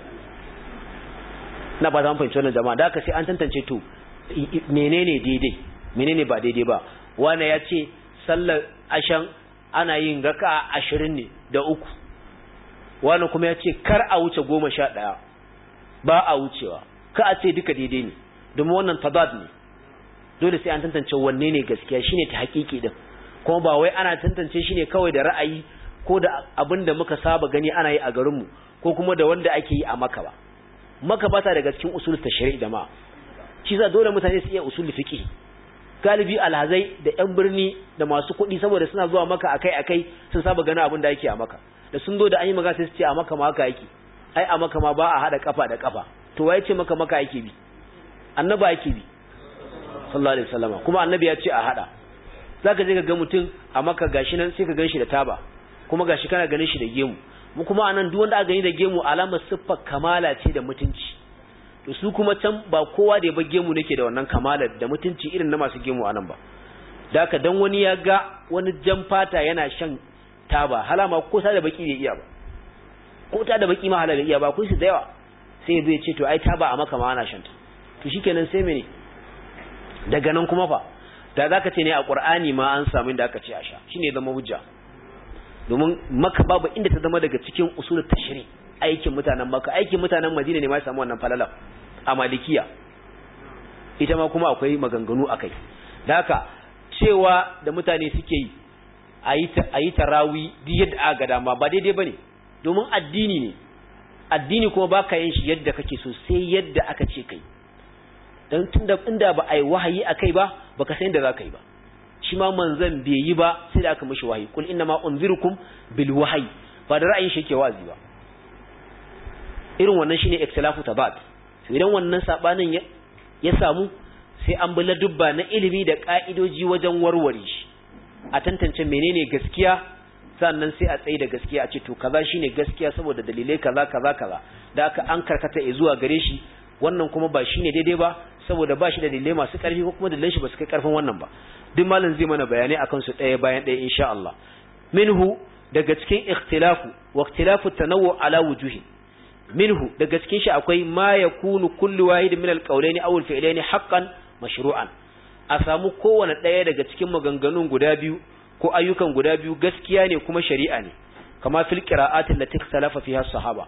na ba za mu fahimci wannan jama'a da haka sai an tantance to menene daidai menene ba daidai ba wani ya ce sallar ashan ana yin raka ashirin ne da uku wani kuma ya ce kar a wuce goma sha ɗaya ba a wucewa ka a ce duka daidai ne domin wannan tabad ne dole sai an tantance wanne ne gaskiya shine ta hakiki din kuma ba wai ana tantance shi ne kawai da ra'ayi ko da abin da muka saba gani ana yi a garinmu ko kuma da wanda ake yi a maka ba maka bata daga cikin usul tashri'i jama'a shi za dole mutane su iya usul fiqh galibi alhazai da yan birni da masu kuɗi saboda suna zuwa maka akai akai sun saba gani abin da yake a maka da sun zo da an yi magana sai su ce a maka ma haka yake ai a maka ma ba a hada kafa da kafa to waye ce maka maka yake bi annaba yake bi sallallahu alaihi wasallam kuma annabi ya ce a hada zaka je ka ga mutum a maka gashi nan sai ka gan shi da taba kuma gashi kana ganin shi da gemu mu kuma anan duk wanda aka gani da gemu alamar siffar kamala ce da mutunci to su kuma can ba kowa da ya bar gemu nake da wannan kamalar da mutunci irin na masu gemu anan ba da haka dan wani ya ga wani jan fata yana shan taba halama ko ta da baki bai iya ba ko ta da baki ma halala iya ba kun su da yawa sai ya ce to ai taba a maka ma ana shan ta to shikenan sai mene daga nan kuma fa da zaka ce ne a qur'ani ma an samu inda aka ce a sha shine zama hujja domin maka babu inda ta zama daga cikin usul tashri aikin mutanen maka aikin mutanen madina ne ma samu wannan falala a malikiya ita ma kuma akwai maganganu akai da haka cewa da mutane suke yi a yi tarawi duk yadda aka ga dama ba daidai bane domin addini ne addini kuma baka yin shi yadda kake so sai yadda aka ce kai dan tunda inda ba ai wahayi akai ba baka san da zaka yi ba shi ma manzon bai yi ba sai da aka mishi wahayi kul inna ma unzirukum bil wahyi ba da ra'ayin shi yake wazi ba irin wannan shine ikhtilafu tabat to idan wannan sabanin ya, ya samu sai an bi dubba na ilimi da ka'idoji wajen warware shi a tantance menene gaskiya sannan sai a tsaye da gaskiya a ce to kaza shine gaskiya saboda dalilai kaza kaza kaza da aka an karkata zuwa gare shi wannan kuma ba shine daidai ba saboda ba shi da dalilai masu ƙarfi ko kuma dalilan shi ba su kai ƙarfin wannan ba duk malam zai mana bayanai akan su ɗaya bayan ɗaya insha Allah minhu daga cikin ikhtilafu wa ikhtilafu tanawwu ala wujuhi minhu daga cikin shi akwai ma yakunu kullu wahid min alqawlaini aw alfi'laini haqqan mashru'an a samu kowane ɗaya daga cikin maganganun guda biyu ko ayyukan guda biyu gaskiya ne kuma shari'a ne kama fil qira'ati allati ikhtalafa fiha sahaba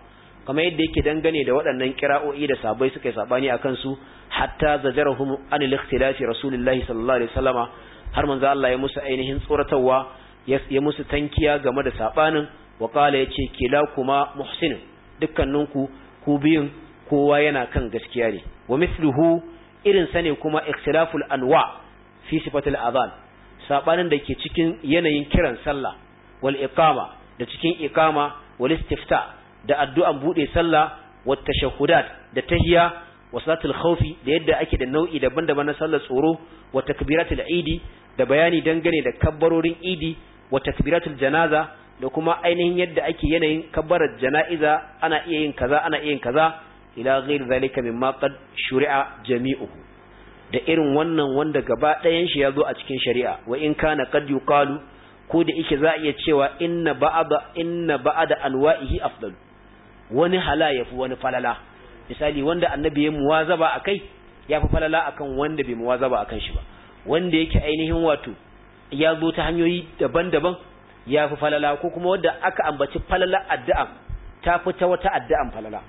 kamar yadda yake dangane da waɗannan kira'o'i da sabai suka yi sabani akan su hatta zajarahum an al-ikhtilafi rasulullahi sallallahu alaihi wasallama har manzo Allah ya musu ainihin tsoratarwa ya musu tankiya game da sabanin wa qala yace kila kuma muhsin dukkaninku ku biyun kowa yana kan gaskiya ne wa mithluhu irin sa ne kuma ikhtilaful anwa fi sifatil adhan sabanin da ke cikin yanayin kiran sallah wal iqama da cikin iqama wal istifta da addu'an bude sallah wat tashahhudat da tahiyya wa salatul khawfi da yadda ake da nau'i daban-daban na sallar tsoro wa takbiratul idi da bayani dangane da kabbarorin idi wa takbiratul janaza da kuma ainihin yadda ake yanayin kabbarar jana'iza ana iya yin kaza ana iya yin kaza ila ghairi zalika mimma qad shuri'a jami'uhu da irin wannan wanda gaba ɗayan shi ya zo a cikin shari'a wa in kana qad yuqalu ko da yake za a iya cewa inna ba'da inna ba'da anwa'ihi afdal wani hala yafi wani falala misali wanda annabi ya muwazaba akai yafi falala akan wanda bai muwazaba akan shi ba wanda yake ainihin wato ya zo ta hanyoyi daban-daban yafi falala ko kuma wanda aka ambaci falala addu'a ta fita wata addu'an falala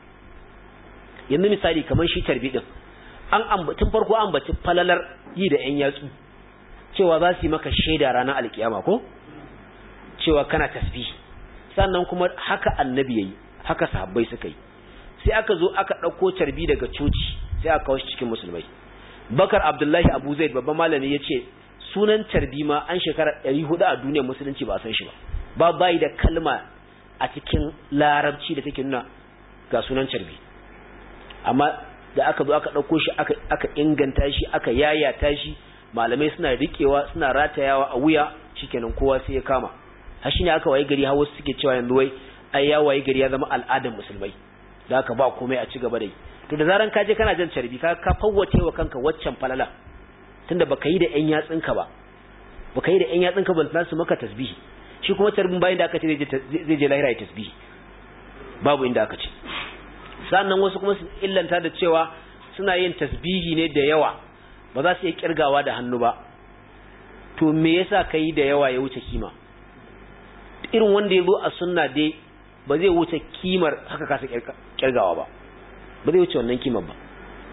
yanzu misali kamar shi tarbi din an ambatin farko an ambaci falalar yi da ƴan yatsu cewa za su yi maka shaida ranar alkiyama ko cewa kana tasbih sannan kuma haka annabi yayi haka sahabbai suka yi sai aka zo aka ɗauko tarbi daga coci sai aka kawo shi cikin musulmai bakar abdullahi abu zaid babban malami ya ce sunan tarbi ma an shekara ɗari hudu a duniyar musulunci ba a san shi ba ba bayi da kalma a cikin larabci da take nuna ga sunan tarbi amma da aka zo aka ɗauko shi aka inganta shi aka yayata shi malamai suna riƙewa suna ratayawa a wuya shikenan kowa sai ya kama har shine aka waye gari har wasu suke cewa yanzu wai ai ya waye gari ya zama al'adar musulmai da aka ba komai a ci gaba da yi to da zaran ka je kana jan carbi ka ka fawwace wa kanka waccan falala tunda baka yi da ƴan yatsinka ba baka yi da ƴan yatsinka ba za su maka tasbihi shi kuma carbin bayan da aka ce zai je lahira ya tasbihi babu inda aka ce sannan wasu kuma su illanta da cewa suna yin tasbihi ne da yawa ba za su iya kirgawa da hannu ba to me yasa ka yi da yawa ya wuce kima irin wanda ya zo a sunna dai ba zai wuce kimar haka kasa kirgawa ba ba zai wuce wannan kimar ba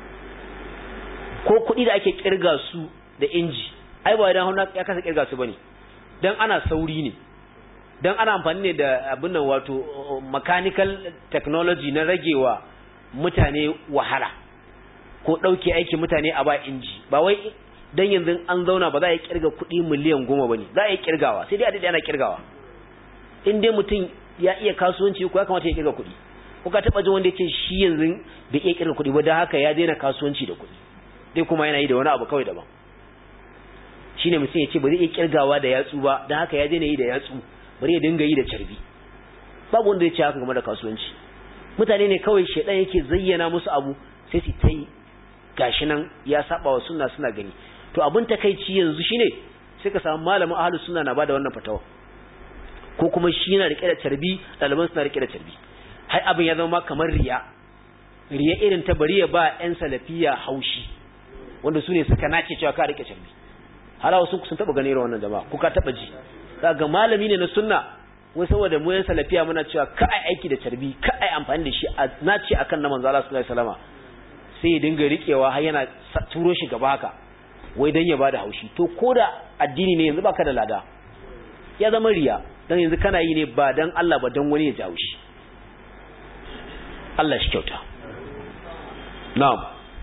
ko kuɗi da ake kirga su da inji ai ba idan hannu ya kasa kirga su bane dan ana sauri ne dan ana amfani ne da abin nan wato mechanical technology na ragewa mutane wahala ko ɗauke aikin mutane a ba inji ba wai dan yanzu an zauna ba za a yi kirga kuɗi miliyan goma ba ne za a yi kirgawa sai dai a daidai ana kirgawa in dai mutum ya iya kasuwanci ko ya kamata ya kirga kuɗi ko ka taɓa jin wanda yake shi yanzu bai iya kirga kuɗi ba don haka ya daina kasuwanci da kuɗi dai kuma yana yi da wani abu kawai daban shine mutum ya ce ba zai iya kirgawa da yatsu ba don haka ya daina yi da yatsu bari ya dinga yi da carbi babu wanda ya ce haka game da kasuwanci mutane ne kawai shaidan yake zayyana musu abu sai su ta yi gashi nan ya saba wa sunna suna gani to abin takaici yanzu shine sai ka samu malamin ahlus sunna na bada wannan fatawa ko kuma shi yana rike da carbi ɗaliban suna rike da carbi har abin ya zama kamar riya riya irin ta bari ya ba yan salafiya haushi wanda su ne suka nace cewa ka rike carbi hala wasu sun taba gane wannan jama'a ko ka taba ji ga malami ne na sunna wai saboda mu yan salafiya muna cewa ka ai aiki da carbi ka ai amfani da shi a nace akan na manzo Allah sallallahu alaihi wasallama sai ya dinga rikewa har yana turo shi gaba haka wai dan ya bada haushi to koda addini ne yanzu baka da lada ya zama riya dan yanzu kana yi ne ba dan Allah ba dan wani ya jawo shi Allah shi kyauta na'am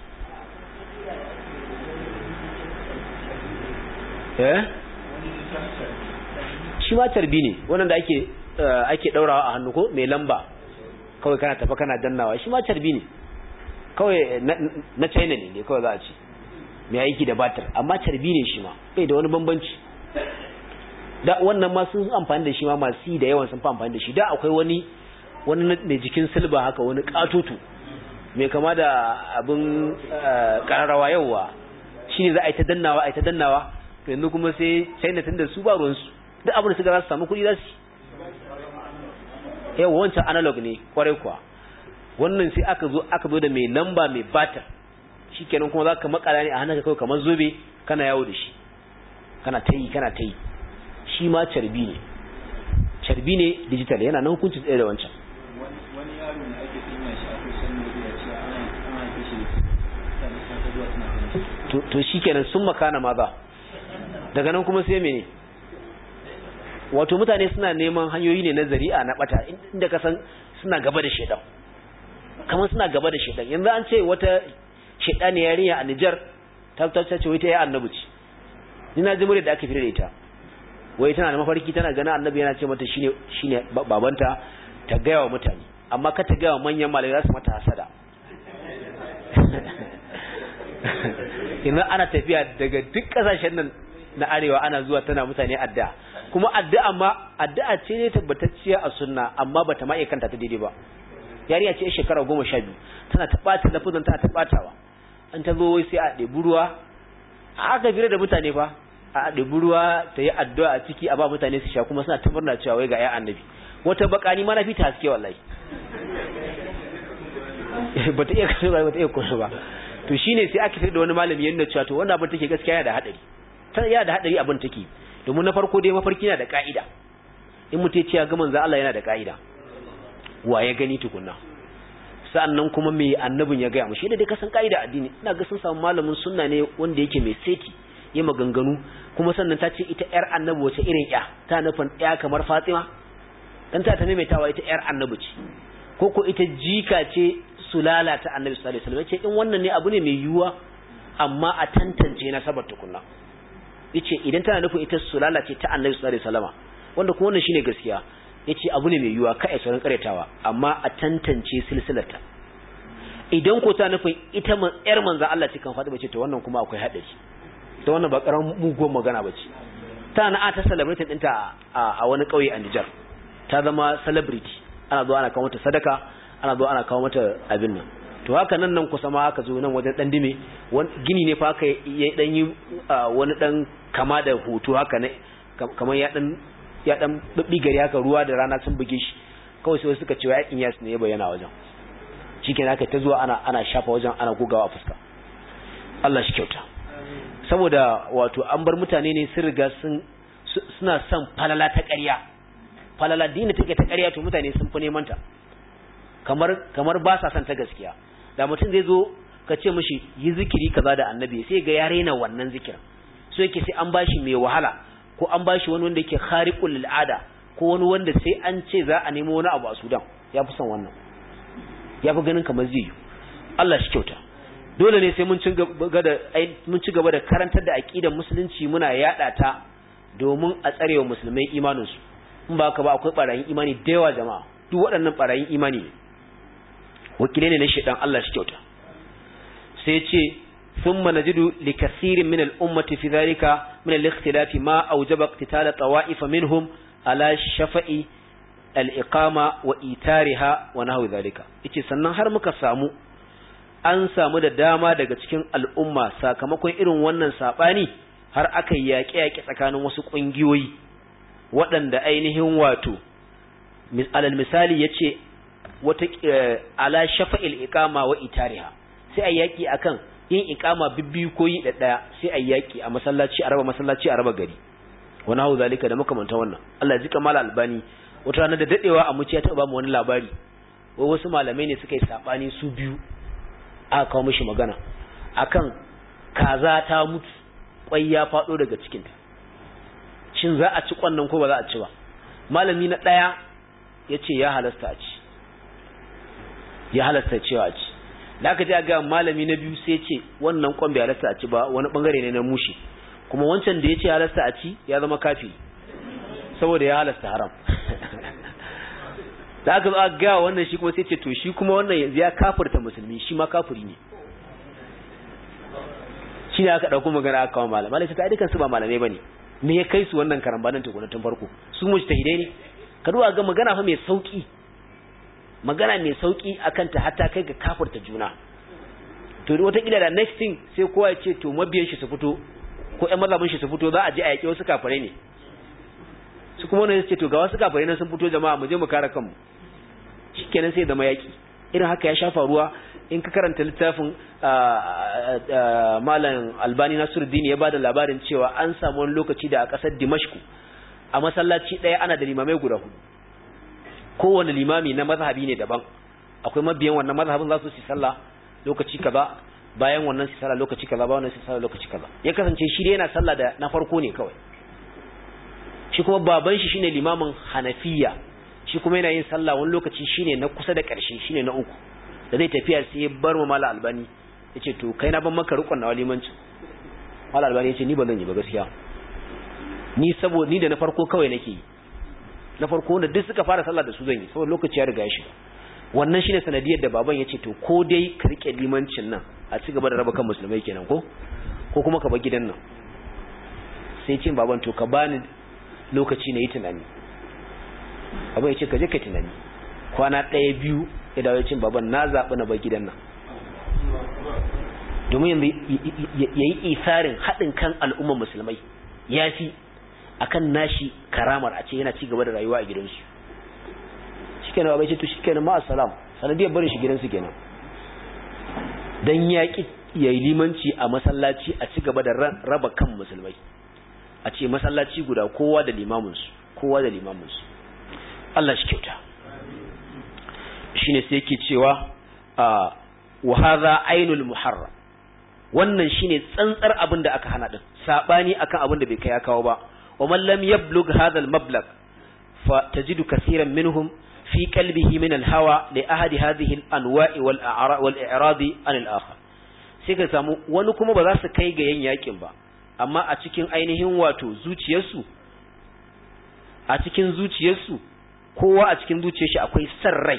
eh shi ma tarbi ne wannan da ake ake daurawa a hannu ko mai lamba kawai kana tafa kana dannawa shi ma tarbi ne kawai na China ne kawai za a ce mai aiki da batir amma tarbi ne shi ma bai da wani bambanci da wannan ma sun amfani da shi ma masu yi da yawan sun fi amfani da shi da akwai wani wani mai jikin silba haka wani katoto mai kama da abin kararrawa yauwa shi ne za a yi ta dannawa a yi ta dannawa to yanzu kuma sai china tun da su ba ruwansu duk abin da suka za su samu kuɗi za su yawa wancan analog ne kwarai kuwa wannan sai aka zo aka zo da mai lamba mai batar shikenan kuma za ka makala ne a hannunka kawai kamar zobe kana yawo da shi kana ta yi kana ta yi shi ma carbi ne carbi ne digital yana nan hukunci tsaye da wancan wani yaro ne ake to shikenan sun makana maza daga nan kuma sai mene wato mutane suna neman hanyoyi ne na zari'a na bata inda ka san suna gaba da shedan kamar suna gaba da shedan yanzu an ce wata shedani yarinya a Niger ta ta ce wai ta yi annabi ce ni na ji da aka fira da ita wai tana da mafarki tana ganin annabi yana ce mata shine shine babanta ta gaya wa mutane amma ka ta gaya wa manyan malamai za su mata hasada idan ana tafiya daga duk kasashen nan na arewa ana zuwa tana mutane addu'a kuma addu'a ma addu'a ce ne tabbatacciya a sunna amma bata ma iya kanta ta daidai ba yariya ce shekara goma sha biyu tana ta ɓata lafuzan tana ta ɓatawa an ta zo wai sai a ɗebi ruwa a aka fira da mutane fa a ɗebi ruwa ta yi addu'a a ciki a ba mutane su sha kuma suna ta murna cewa wai ga ya annabi wata bakani ma na fi ta haske wallahi bata iya kashe ba bata iya kashe ba to shine sai aka fira da wani malami yana cewa to wannan abin take gaskiya yana da hadari ta yana da hadari abin take domin na farko dai mafarki yana da ka'ida in mutum ya ce ya ga manzo Allah yana da ka'ida wa ya gani tukunna sa'annan kuma me annabin ya gaya mu shi da dai kasan ka'ida addini ina ga sun samu malamin sunna ne wanda yake mai seti ya maganganu kuma sannan ta ce ita yar annabi wace irin ya ta nufin ya kamar Fatima dan ta ta maimaitawa ita yar annabi ce ko ko ita jika ce sulala ta annabi sallallahu alaihi wasallam ce in wannan ne abu ne mai yiwuwa amma a tantance na sabar tukunna yace idan tana nufin ita sulala ce ta annabi sallallahu alaihi wasallam wanda kuma wannan shine gaskiya yace abu ne mai yiwuwa kai sauran karyatawa amma a tantance silsilarta idan ko ta nufin ita yar manzon Allah ce kan Fatima ce to wannan kuma akwai hadari to wannan ba karamin mugun magana bace ta na ta celebrity dinta a wani kauye a Niger ta zama celebrity ana zuwa ana kawo mata sadaka ana zuwa ana kawo mata abin nan to haka nan nan kusa ma aka zo nan wajen dan dime gini ne fa aka yi dan yi wani dan kama da hoto haka ne kamar ya dan ya dan gari haka ruwa da rana sun buge shi kawai sai suka ce yakin yas ne ya bayyana wajen shikenan aka ta zuwa ana ana shafa wajen ana gogawa a fuska Allah shi kyauta saboda wato an bar mutane ne sun riga sun suna son falala ta ƙarya falala dina take ta ƙarya to mutane sun fi neman ta kamar kamar ba sa son ta gaskiya da mutum zai zo ka ce mishi yi zikiri kaza da annabi sai ga ya raina wannan zikirin so yake sai an bashi mai wahala ko an bashi wani wanda yake khariqul lil'ada ko wani wanda sai an ce za a nemo wani abu a Sudan ya fi son wannan ya fi ganin kamar zai yi Allah shi kyauta dole ne sai mun ci gaba da mun ci gaba da karantar da aqidar musulunci muna yada ta domin a tsarewa musulmai imanin su in ba ka ba akwai barayin imani da yawa jama'a duk waɗannan barayin imani ne wakilai ne na shedan Allah shi kyauta sai ce ثم نجد لكثير من الأمة في ذلك من الاختلاف ما أوجب اقتتال طوائف منهم على شفاء الإقامة وإيتارها ونحو ذلك إيش sannan har muka samu an samu da dama daga cikin al'umma sakamakon irin wannan sabani har aka yaƙe yaƙe tsakanin wasu ƙungiyoyi waɗanda ainihin wato alal misali yace wata ala shafa'il iqama wa itariha sai a yaƙi akan yin ikama bibbiyu ko yi ɗaya sai a yaki a masallaci a raba masallaci a raba gari wani hau zalika da makamanta wannan Allah ji kamala albani wata rana da dadewa a muciya ta ba mu wani labari wai wasu malamai ne suka yi sabani su biyu aka kawo mishi magana akan kaza ta mutu kwai ya fado daga cikinta shin za a ci kwannan ko ba za a ci ba malami na ɗaya ya ce ya halasta a ci ya halasta cewa a ci da aka ji ga malami na biyu sai ce wannan kwan bai halasta a ci ba wani bangare ne na mushi kuma wancan da ya ce halasta a ci ya zama kafi saboda ya halasta haram da aka zo aka ga wannan shi kuma sai ce to shi kuma wannan yanzu ya kafirta musulmi shi ma kafiri ne shi ne aka ɗauko magana aka kawo malam malai ta dukan su ba malamai bane me ya kai su wannan karambanin tukuna tun farko su mujtahidai ne ka duba ga magana fa mai sauki magana mai sauki akan ta hatta kai ga kafirta juna to wata kila da next thing sai kowa ya ce to mabiyan shi su fito ko ƴan mazhabin shi su fito za a je a yaƙi wasu kafirai ne su kuma wannan ce to ga wasu kafirai nan sun fito jama'a mu je mu kare kanmu shikenan sai zama yaƙi irin haka ya shafa ruwa in ka karanta littafin malam albani nasiruddin ya bada labarin cewa an samu wani lokaci da a ƙasar dimashku a masallaci ɗaya ana da limamai guda hudu kowane limami na mazhabi ne daban akwai mabiyan wannan mazhabin za su ci sallah lokaci kaza bayan wannan sai sallah lokaci kaza bayan wannan sai sallah lokaci kaza ya kasance shi dai yana sallah da na farko ne kawai shi kuma baban shi shine limamin Hanafiya shi kuma yana yin sallah wani lokaci shine na kusa da ƙarshe shine na uku da zai tafiya sai ya bar mu mala albani yace to kai na ban maka rukun na walimanci mala albani yace ni ba zan yi ba gaskiya ni saboda ni da na farko kawai nake yi na farko wanda duk suka fara sallah da su zan yi saboda lokaci ya riga ya shiga wannan shine sanadiyar da baban yace to ko dai ka rike limancin nan a ci gaba da raba kan musulmai kenan ko ko kuma ka bar gidan nan sai cin baban to ka bani lokaci na yi tunani abin ya ce ka je ka tunani kwana ɗaya biyu ya dawo cin baban na zaɓi na bar gidan nan domin yanzu ya yi isarin haɗin kan al'ummar musulmai ya fi akan nashi karamar a ce yana ci gaba da rayuwa a gidansu shi kenan babai ce to shi kenan ma'asalam sanadiyar barin shi gidansu kenan don ya ƙi ya yi limanci a masallaci a ci gaba da raba kan musulmai a ce masallaci guda kowa da limaminsu kowa da limaminsu Allah shi kyauta shine sai yake cewa wa hadha ainul muharram wannan shine tsantsar abin da aka hana din sabani akan abin da bai kai ya kawo ba wa man lam yablugh hadha al mablag fa tajidu kaseeran minhum fi qalbihi min al hawa li ahadi hadhihi al anwa'i wal a'ra wal i'radi an al akhar sai ka samu wani kuma ba za su kai ga yan yakin ba amma a cikin ainihin wato zuciyarsu a cikin zuciyarsu kowa a cikin zuciyar shi akwai san rai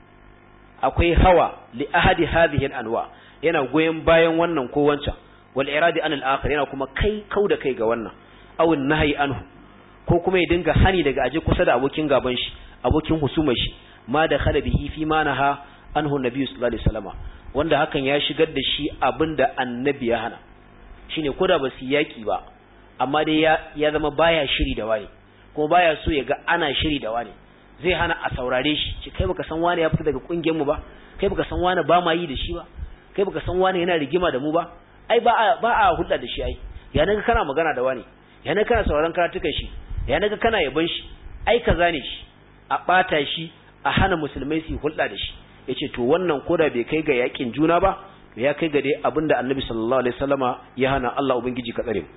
akwai hawa li ahadi hadhihi anwa yana goyen bayan wannan ko wancan wal iradi anil akhar yana kuma kai kau da kai ga wannan aw nahyi anhu ko kuma ya dinga hani daga aje kusa da abokin gaban shi abokin husumar shi ma da khala bihi fi ma naha anhu nabi sallallahu alaihi wasallam wanda hakan ya shigar da shi abinda annabi ya hana shine koda ba su yaki ba amma dai ya ya zama baya shiri da wani kuma baya so ya ga ana shiri da wani zai hana a saurare shi ce kai baka san wani ya fita daga kungiyar mu ba kai baka san wani ba ma yi da shi ba kai baka san wani yana rigima da mu ba ai ba a ba a hulɗa da shi ai ya naga kana magana da wani ya naga kana sauraron karatukan shi ya naga kana yaban shi ai kaza ne shi a bata shi a hana musulmai su hulɗa da shi yace to wannan koda bai kai ga yakin juna ba ya kai ga dai abinda annabi sallallahu alaihi wasallama ya hana Allah ubangiji ka tsare mu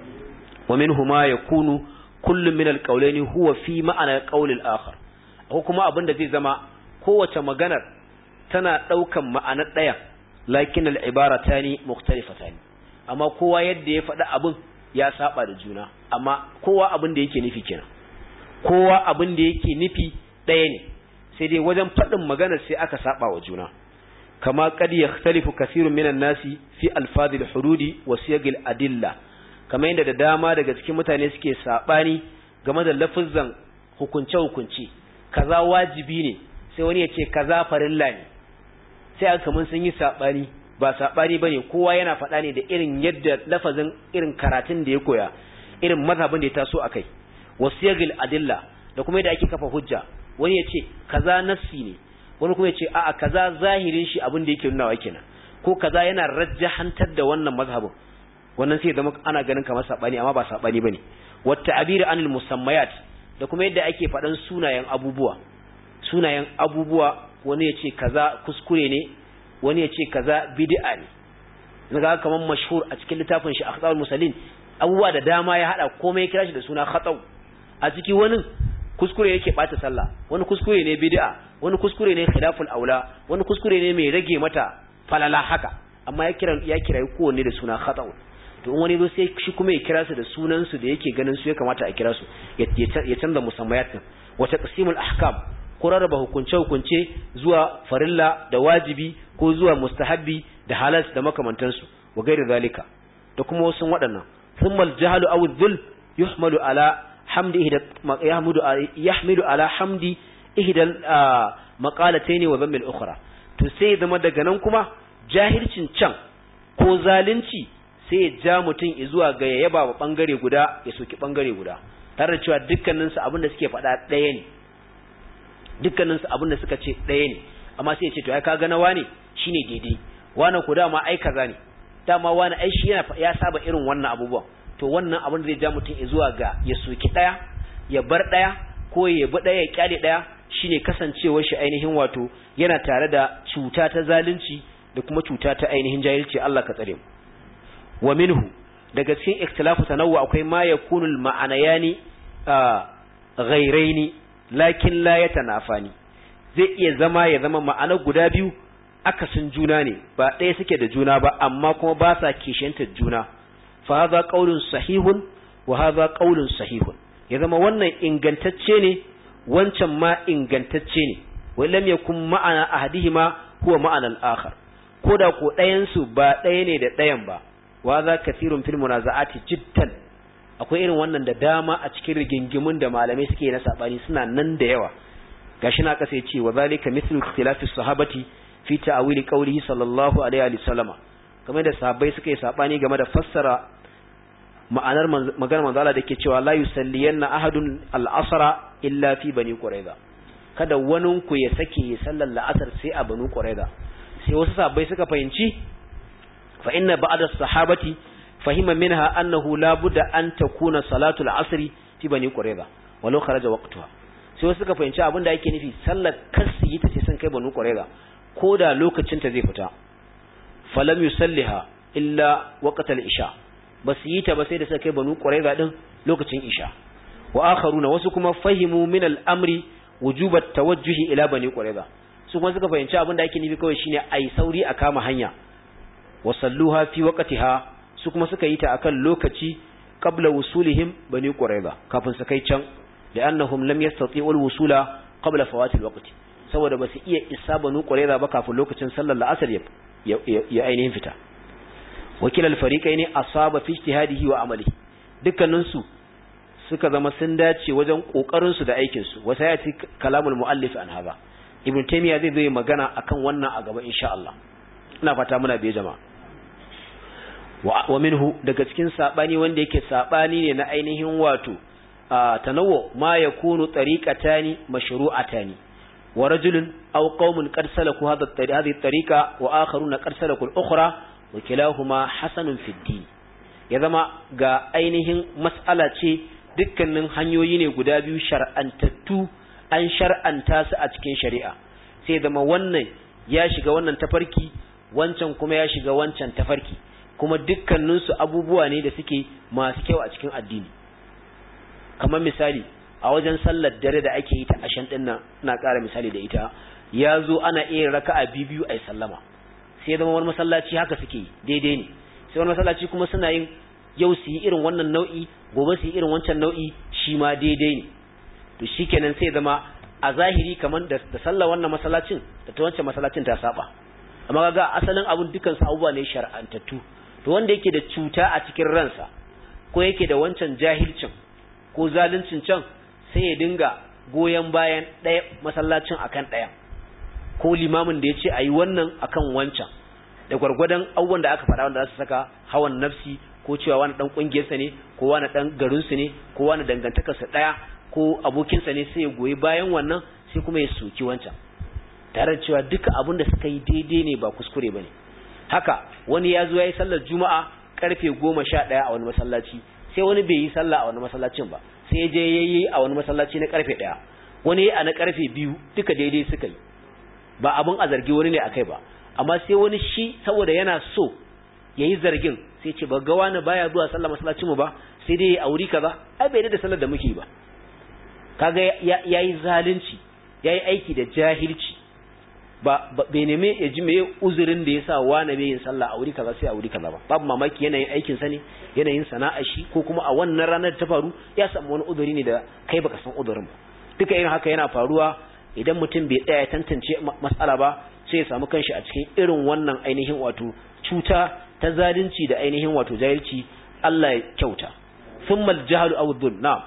wa minhuma yakunu kullu min alqawlaini huwa fi ma'ana alqawl al-akhar ko kuma abinda zai zama kowace maganar tana daukan ma'anar daya lakin al-ibaratani mukhtalifatani amma kowa yadda ya faɗa abin ya saba da juna amma kowa abin da yake nufi kenan kowa abin da yake nufi ɗaya ne sai dai wajen faɗin maganar sai aka saba wa juna kama qad yakhtalifu kathirun minan nasi fi alfadhil hududi wa siyagil adilla kamar yadda da dama daga cikin mutane suke sabani game da lafazan hukunce hukunci kaza wajibi ne sai wani ya ce kaza farilla ne sai aka kaman sun yi sabani ba sabani bane kowa yana faɗa ne da irin yadda lafazin irin karatun da ya koya irin mazhabin da ya taso akai wasiyagil adilla da kuma yadda ake kafa hujja wani ya ce kaza nassi ne wani kuma ya ce a'a kaza zahirin shi abin da yake nunawa kenan ko kaza yana rajjahantar da wannan mazhabin wannan sai zama ana ganin kamar sabani amma ba sabani bane wata abir anil musammayat da kuma yadda ake faɗan sunayen abubuwa sunayen abubuwa wani ya ce kaza kuskure ne wani ya ce kaza bid'a ne naga kamar mashhur a cikin littafin shi akhtarul musallin abubuwa da dama ya hada komai ya kira shi da suna khatau a ciki wani kuskure yake bata sallah wani kuskure ne bid'a wani kuskure ne khilaful aula wani kuskure ne mai rage mata falala haka amma ya kira ya kira kowanne da suna khatau to in wani zo sai shi kuma ya kira su da sunan su da yake ganin su ya kamata a kira su ya canza musammayat din wa taqsimul ahkam ko rarraba hukunce hukunce zuwa farilla da wajibi ko zuwa mustahabbi da halas da makamantansu wa gairi zalika da kuma wasu waɗannan thumma al-jahlu aw adh-dhul yuhmalu ala hamdi ihda yahmudu yahmilu ala hamdi ihda maqalatayn wa dhamm al-ukhra to sai zama daga nan kuma jahilcin can ko zalunci sai ya ja mutum zuwa ga ya yaba wa bangare guda ya soki bangare guda tare da cewa dukkaninsu abin da suke faɗa ɗaya ne dukkaninsu abin da suka ce ɗaya ne amma sai ya ce to ai kaga na wane shine daidai wane ko dama ai kaza ne dama wane ai shi yana ya saba irin wannan abubuwan to wannan abin da zai ja mutum zuwa ga ya soki ɗaya ya bar ɗaya ko ya bi ɗaya ya kyale ɗaya shine kasancewar shi ainihin wato yana tare da cuta ta zalunci da kuma cuta ta ainihin jahilci Allah ka tsare mu wa minhu daga cikin ikhtilafu tanawwu akwai ma yakunu al ma'anayani ghairaini lakin la yatanafani zai iya zama ya zama ma'ana guda biyu akasin juna ne ba ɗaya suke da juna ba amma kuma ba sa kishantar juna fa hadha qaulun sahihun wa hadha qaulun sahihun ya zama wannan ingantacce ne wancan ma ingantacce ne wa lam yakun ma'ana ahadihima huwa ma'ana al-akhar koda ko ɗayan su ba ɗaya ne da ɗayan ba wa za kathirun fil munaza'ati jiddan akwai irin wannan da dama a cikin rigingimun da malamai suke na sabani suna nan da yawa gashi na kasa yace wa zalika mithlu ikhtilafi sahabati fi ta'wili qawlihi sallallahu alaihi wa sallama kamar da sahabbai suka yi sabani game da fassara ma'anar maganar manzo Allah dake cewa la yusalliyanna ahadun al-asra illa fi bani quraiza kada wani ku ya sake ya sallar la'asar sai a bani quraiza sai wasu sahabbai suka fahimci fa inna ba'da sahabati fahima minha annahu la budda an takuna salatu al-asri fi bani quraiza walau kharaja waqtuha sai wasu suka fahimci abin da yake nufi sallar kasu yi ta ce sun kai banu quraiza ko da lokacin ta zai fita falam yusalliha illa waqtal isha ba su yi ta ba sai da suka kai banu quraiza din lokacin isha wa akharuna wasu kuma fahimu min al-amri wujubat tawajjuhi ila bani quraiza su kuma suka fahimci abin da yake nufi kawai shine ai sauri a kama hanya wa salluha fi waqtiha su kuma suka yi ta akan lokaci qabla wusulihim bani quraiza kafin su kai can li'annahum lam yastati'u al-wusula qabla fawati al-waqt saboda basu iya isa banu quraiza ba kafin lokacin sallar la'asar ya ya ainihin fita wakil al-fariqaini asaba fi ijtihadihi wa amali dukkanin su suka zama sun dace wajen kokarin su da aikin su wasa ya ci kalamul muallif an haba ibn taymiya zai zo magana akan wannan a gaba insha Allah ina fata muna biye jama'a wa minhu daga cikin sabani wanda yake sabani ne na ainihin wato tanawwu ma yakunu tariqatani mashru'atani wa rajulun aw qaumun qad salaku hadha hadhihi at-tariqa wa akharuna qad salaku al-ukhra wa kilahuma hasanun fi din ya zama ga ainihin mas'ala ce dukkanin hanyoyi ne guda biyu shar'antattu an shar'anta su a cikin shari'a sai zama wannan ya shiga wannan tafarki wancan kuma ya shiga wancan tafarki kuma dukkaninsu abubuwa ne da suke masu kyau a cikin addini kamar misali a wajen sallar dare da ake yi ta ashan din nan ina ƙara misali da ita ya zo ana iya raka'a biyu a sallama sai zama wani masallaci haka suke yi daidai ne sai wani masallaci kuma suna yin yau su yi irin wannan nau'i gobe su yi irin wancan nau'i shi ma daidai ne to shikenan sai zama a zahiri kamar da sallar wannan masallacin da ta wancan masallacin ta saba amma kaga asalin abun dukan su abubuwa ne shar'antattu to wanda yake da cuta a cikin ransa ko yake da wancan jahilcin ko zaluncin can sai ya dinga goyon bayan ɗaya masallacin akan ɗaya ko limamin da ya ce a yi wannan akan wancan da gwargwadon abubuwan da aka faɗa wanda za su saka hawan nafsi ko cewa wani ɗan ƙungiyarsa ne ko wani ɗan garinsu ne ko wani dangantakarsa ɗaya ko abokinsa ne sai ya goyi bayan wannan sai kuma ya soki wancan tare da cewa duka abin da suka yi daidai ne ba kuskure ba ne haka wani ya zo ya yi sallar juma'a karfe goma sha ɗaya a wani masallaci sai wani bai yi sallah a wani masallacin ba sai ya je ya yi a wani masallaci na karfe ɗaya wani a na karfe biyu duka daidai suka yi ba abin a zargi wani ne a kai ba amma sai wani shi saboda yana so ya yi zargin sai ce ba ga wani baya zuwa sallah masallacin mu ba sai dai a wuri kaza ai bai da sallar da muke ba kaga ya yi zalunci ya yi aiki da jahilci ba bai neme ya ji meye uzurin da yasa wani bai yin sallah a wuri kaza sai a wuri kaza ba babu mamaki yanayin aikin sa ne yanayin sana'ar shi ko kuma a wannan ranar ta faru ya samu wani uzuri ne da kai baka san uzurin ba duka irin haka yana faruwa idan mutum bai tsaya tantance matsala ba sai ya samu kanshi a cikin irin wannan ainihin wato cuta ta zalunci da ainihin wato jahilci Allah ya kyauta thumma al-jahlu aw dhulm na'am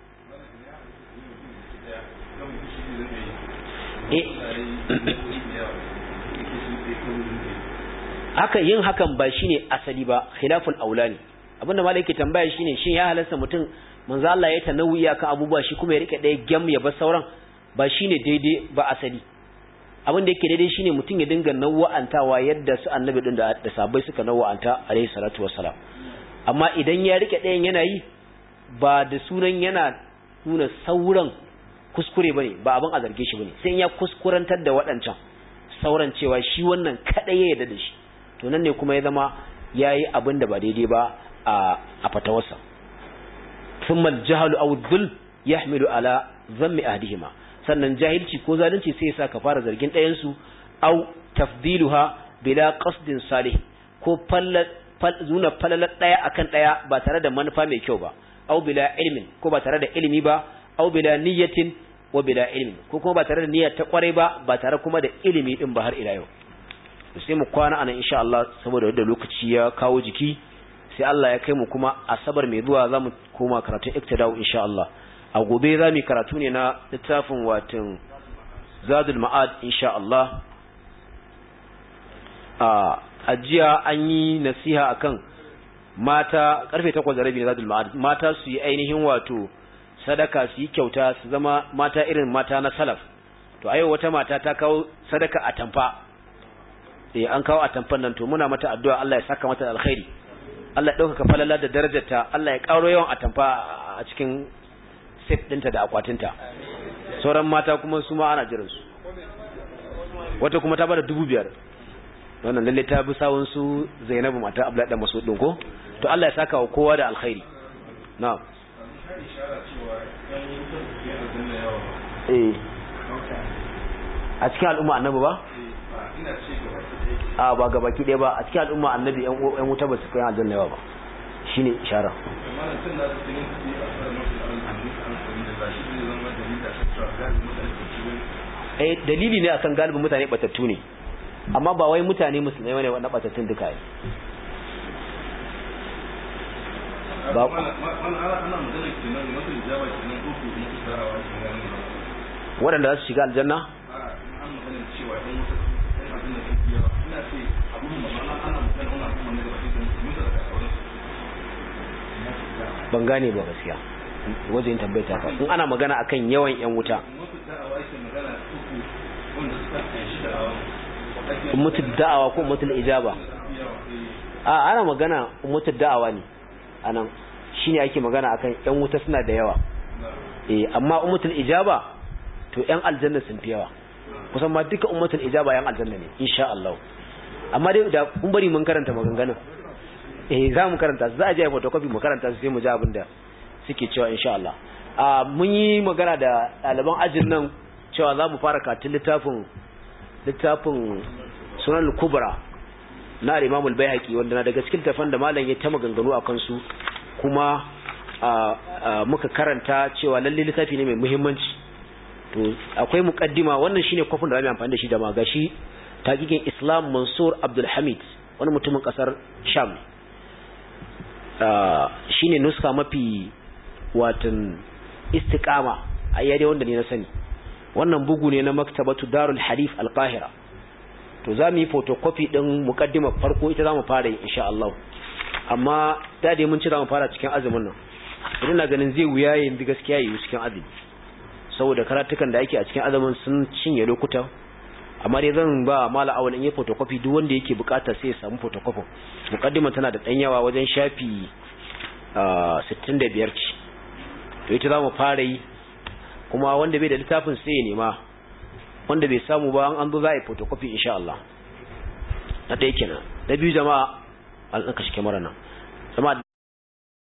haka yin hakan ba shine asali ba khilaful aula ne abinda malai yake tambaya shine shin ya halarta mutum manzo Allah ya tanawi akan abubuwa shi kuma ya rike ɗaya gam ya bar sauran ba shine daidai ba asali abin da yake daidai shine mutum ya dinga nawa'antawa yadda su annabi din da sabai suka nawa'anta alaihi salatu wassalam amma idan ya rike ɗayan yana yi ba da sunan yana nuna sauran kuskure bane ba abin a zarge shi bane sai ya kuskurantar da waɗancan sauran cewa shi wannan kadai ya yarda da shi to nan ne kuma ya zama yayi abin da ba daidai ba a a fatawarsa thumma al-jahl aw dhul yahmilu ala dhammi ahdihima sannan jahilci ko zalunci sai ya sa ka fara zargin ɗayan su aw tafdiluha bila qasdin salih ko nuna falalar ɗaya akan ɗaya ba tare da manufa mai kyau ba aw bila ilmin ko ba tare da ilimi ba aw bila niyyatin wa bila ilmin ko kuma ba tare da niyyar ta kwarai ba ba tare kuma da ilimi din ba har ila yau sai mu kwana anan insha Allah saboda yadda lokaci ya kawo jiki sai Allah ya kai mu kuma asabar mai zuwa zamu koma karatun iktidau insha Allah a gobe zamu karatu ne na littafin watin zadul ma'ad insha Allah a ajiya an yi nasiha akan mata karfe 8 da rabi na zadul ma'ad mata su yi ainihin wato sadaka su yi kyauta su zama mata irin mata na salaf to ayo wata mata ta kawo sadaka a tamfa eh an kawo a tamfan nan to muna mata addu'a Allah ya saka mata alkhairi Allah ya dauka falala da darajarta Allah ya karo yawan a tamfa a cikin set dinta da akwatinta sauran mata kuma su ma ana jiran su wata kuma ta bada dubu biyar wannan lalle ta bi sawun su Zainabu mata Abdullahi dan Mas'ud din ko to Allah ya saka wa kowa da alkhairi na'am eh a cikin al'umma annabi ba a ba ga baki ɗaya ba a cikin al'umma annabi yan wuta ba su kai aljanna yawa ba shine ishara eh dalili ne akan galibin mutane batattu ne amma ba wai mutane musulmai ne wannan batattun duka ne ba waɗanda za su shiga aljanna ban gane ba gaskiya wajen tambayta ka in ana magana akan yawan yan wuta mutu da'awa ko mutu ijaba a ana magana mutu da'awa ne anan shine ake magana akan yan wuta suna da yawa eh amma ummatul ijaba to yan aljanna sun fi yawa kusan ma duka ummatul ijaba yan aljanna ne insha Allah amma dai da kun bari mun karanta maganganun eh za mu karanta za a je photocopy mu karanta sai mu ji abin da suke cewa insha Allah a mun yi magana da ɗaliban ajin nan cewa za mu fara katin littafin littafin sunan kubra na al-Imam al-Baihaqi wanda na daga cikin tafan da malam ya ta maganganu a kansu kuma muka karanta cewa lalle littafi ne mai muhimmanci to akwai muqaddima wannan shine kofin da zamu amfani da shi da magashi taqiqin Islam Mansur Abdul Hamid wani mutumin kasar Sham shine nuska mafi watan istiqama ayyade wanda ne na sani wannan bugu ne na maktabatu Darul Hadith Al-Qahira to zamu yi photocopy din muqaddimar farko ita zamu fara yi insha Allah amma da dai mun ci zamu fara cikin azumin nan idan na ganin zai wuya yanzu gaskiya yi cikin azumi saboda karatukan da ake a cikin azumin sun cinye lokuta amma dai zan ba mala awal in yi photocopy duk wanda yake bukata sai ya samu photocopy muqaddima tana da dan yawa wajen shafi 65 ce to ita zamu fara yi kuma wanda bai da littafin sai ya nema wanda bai samu ba an zo za a yi photocopy insha Allah na ɗaya kenan na biyu jama'a an tsaka shi kyamara nan jama'a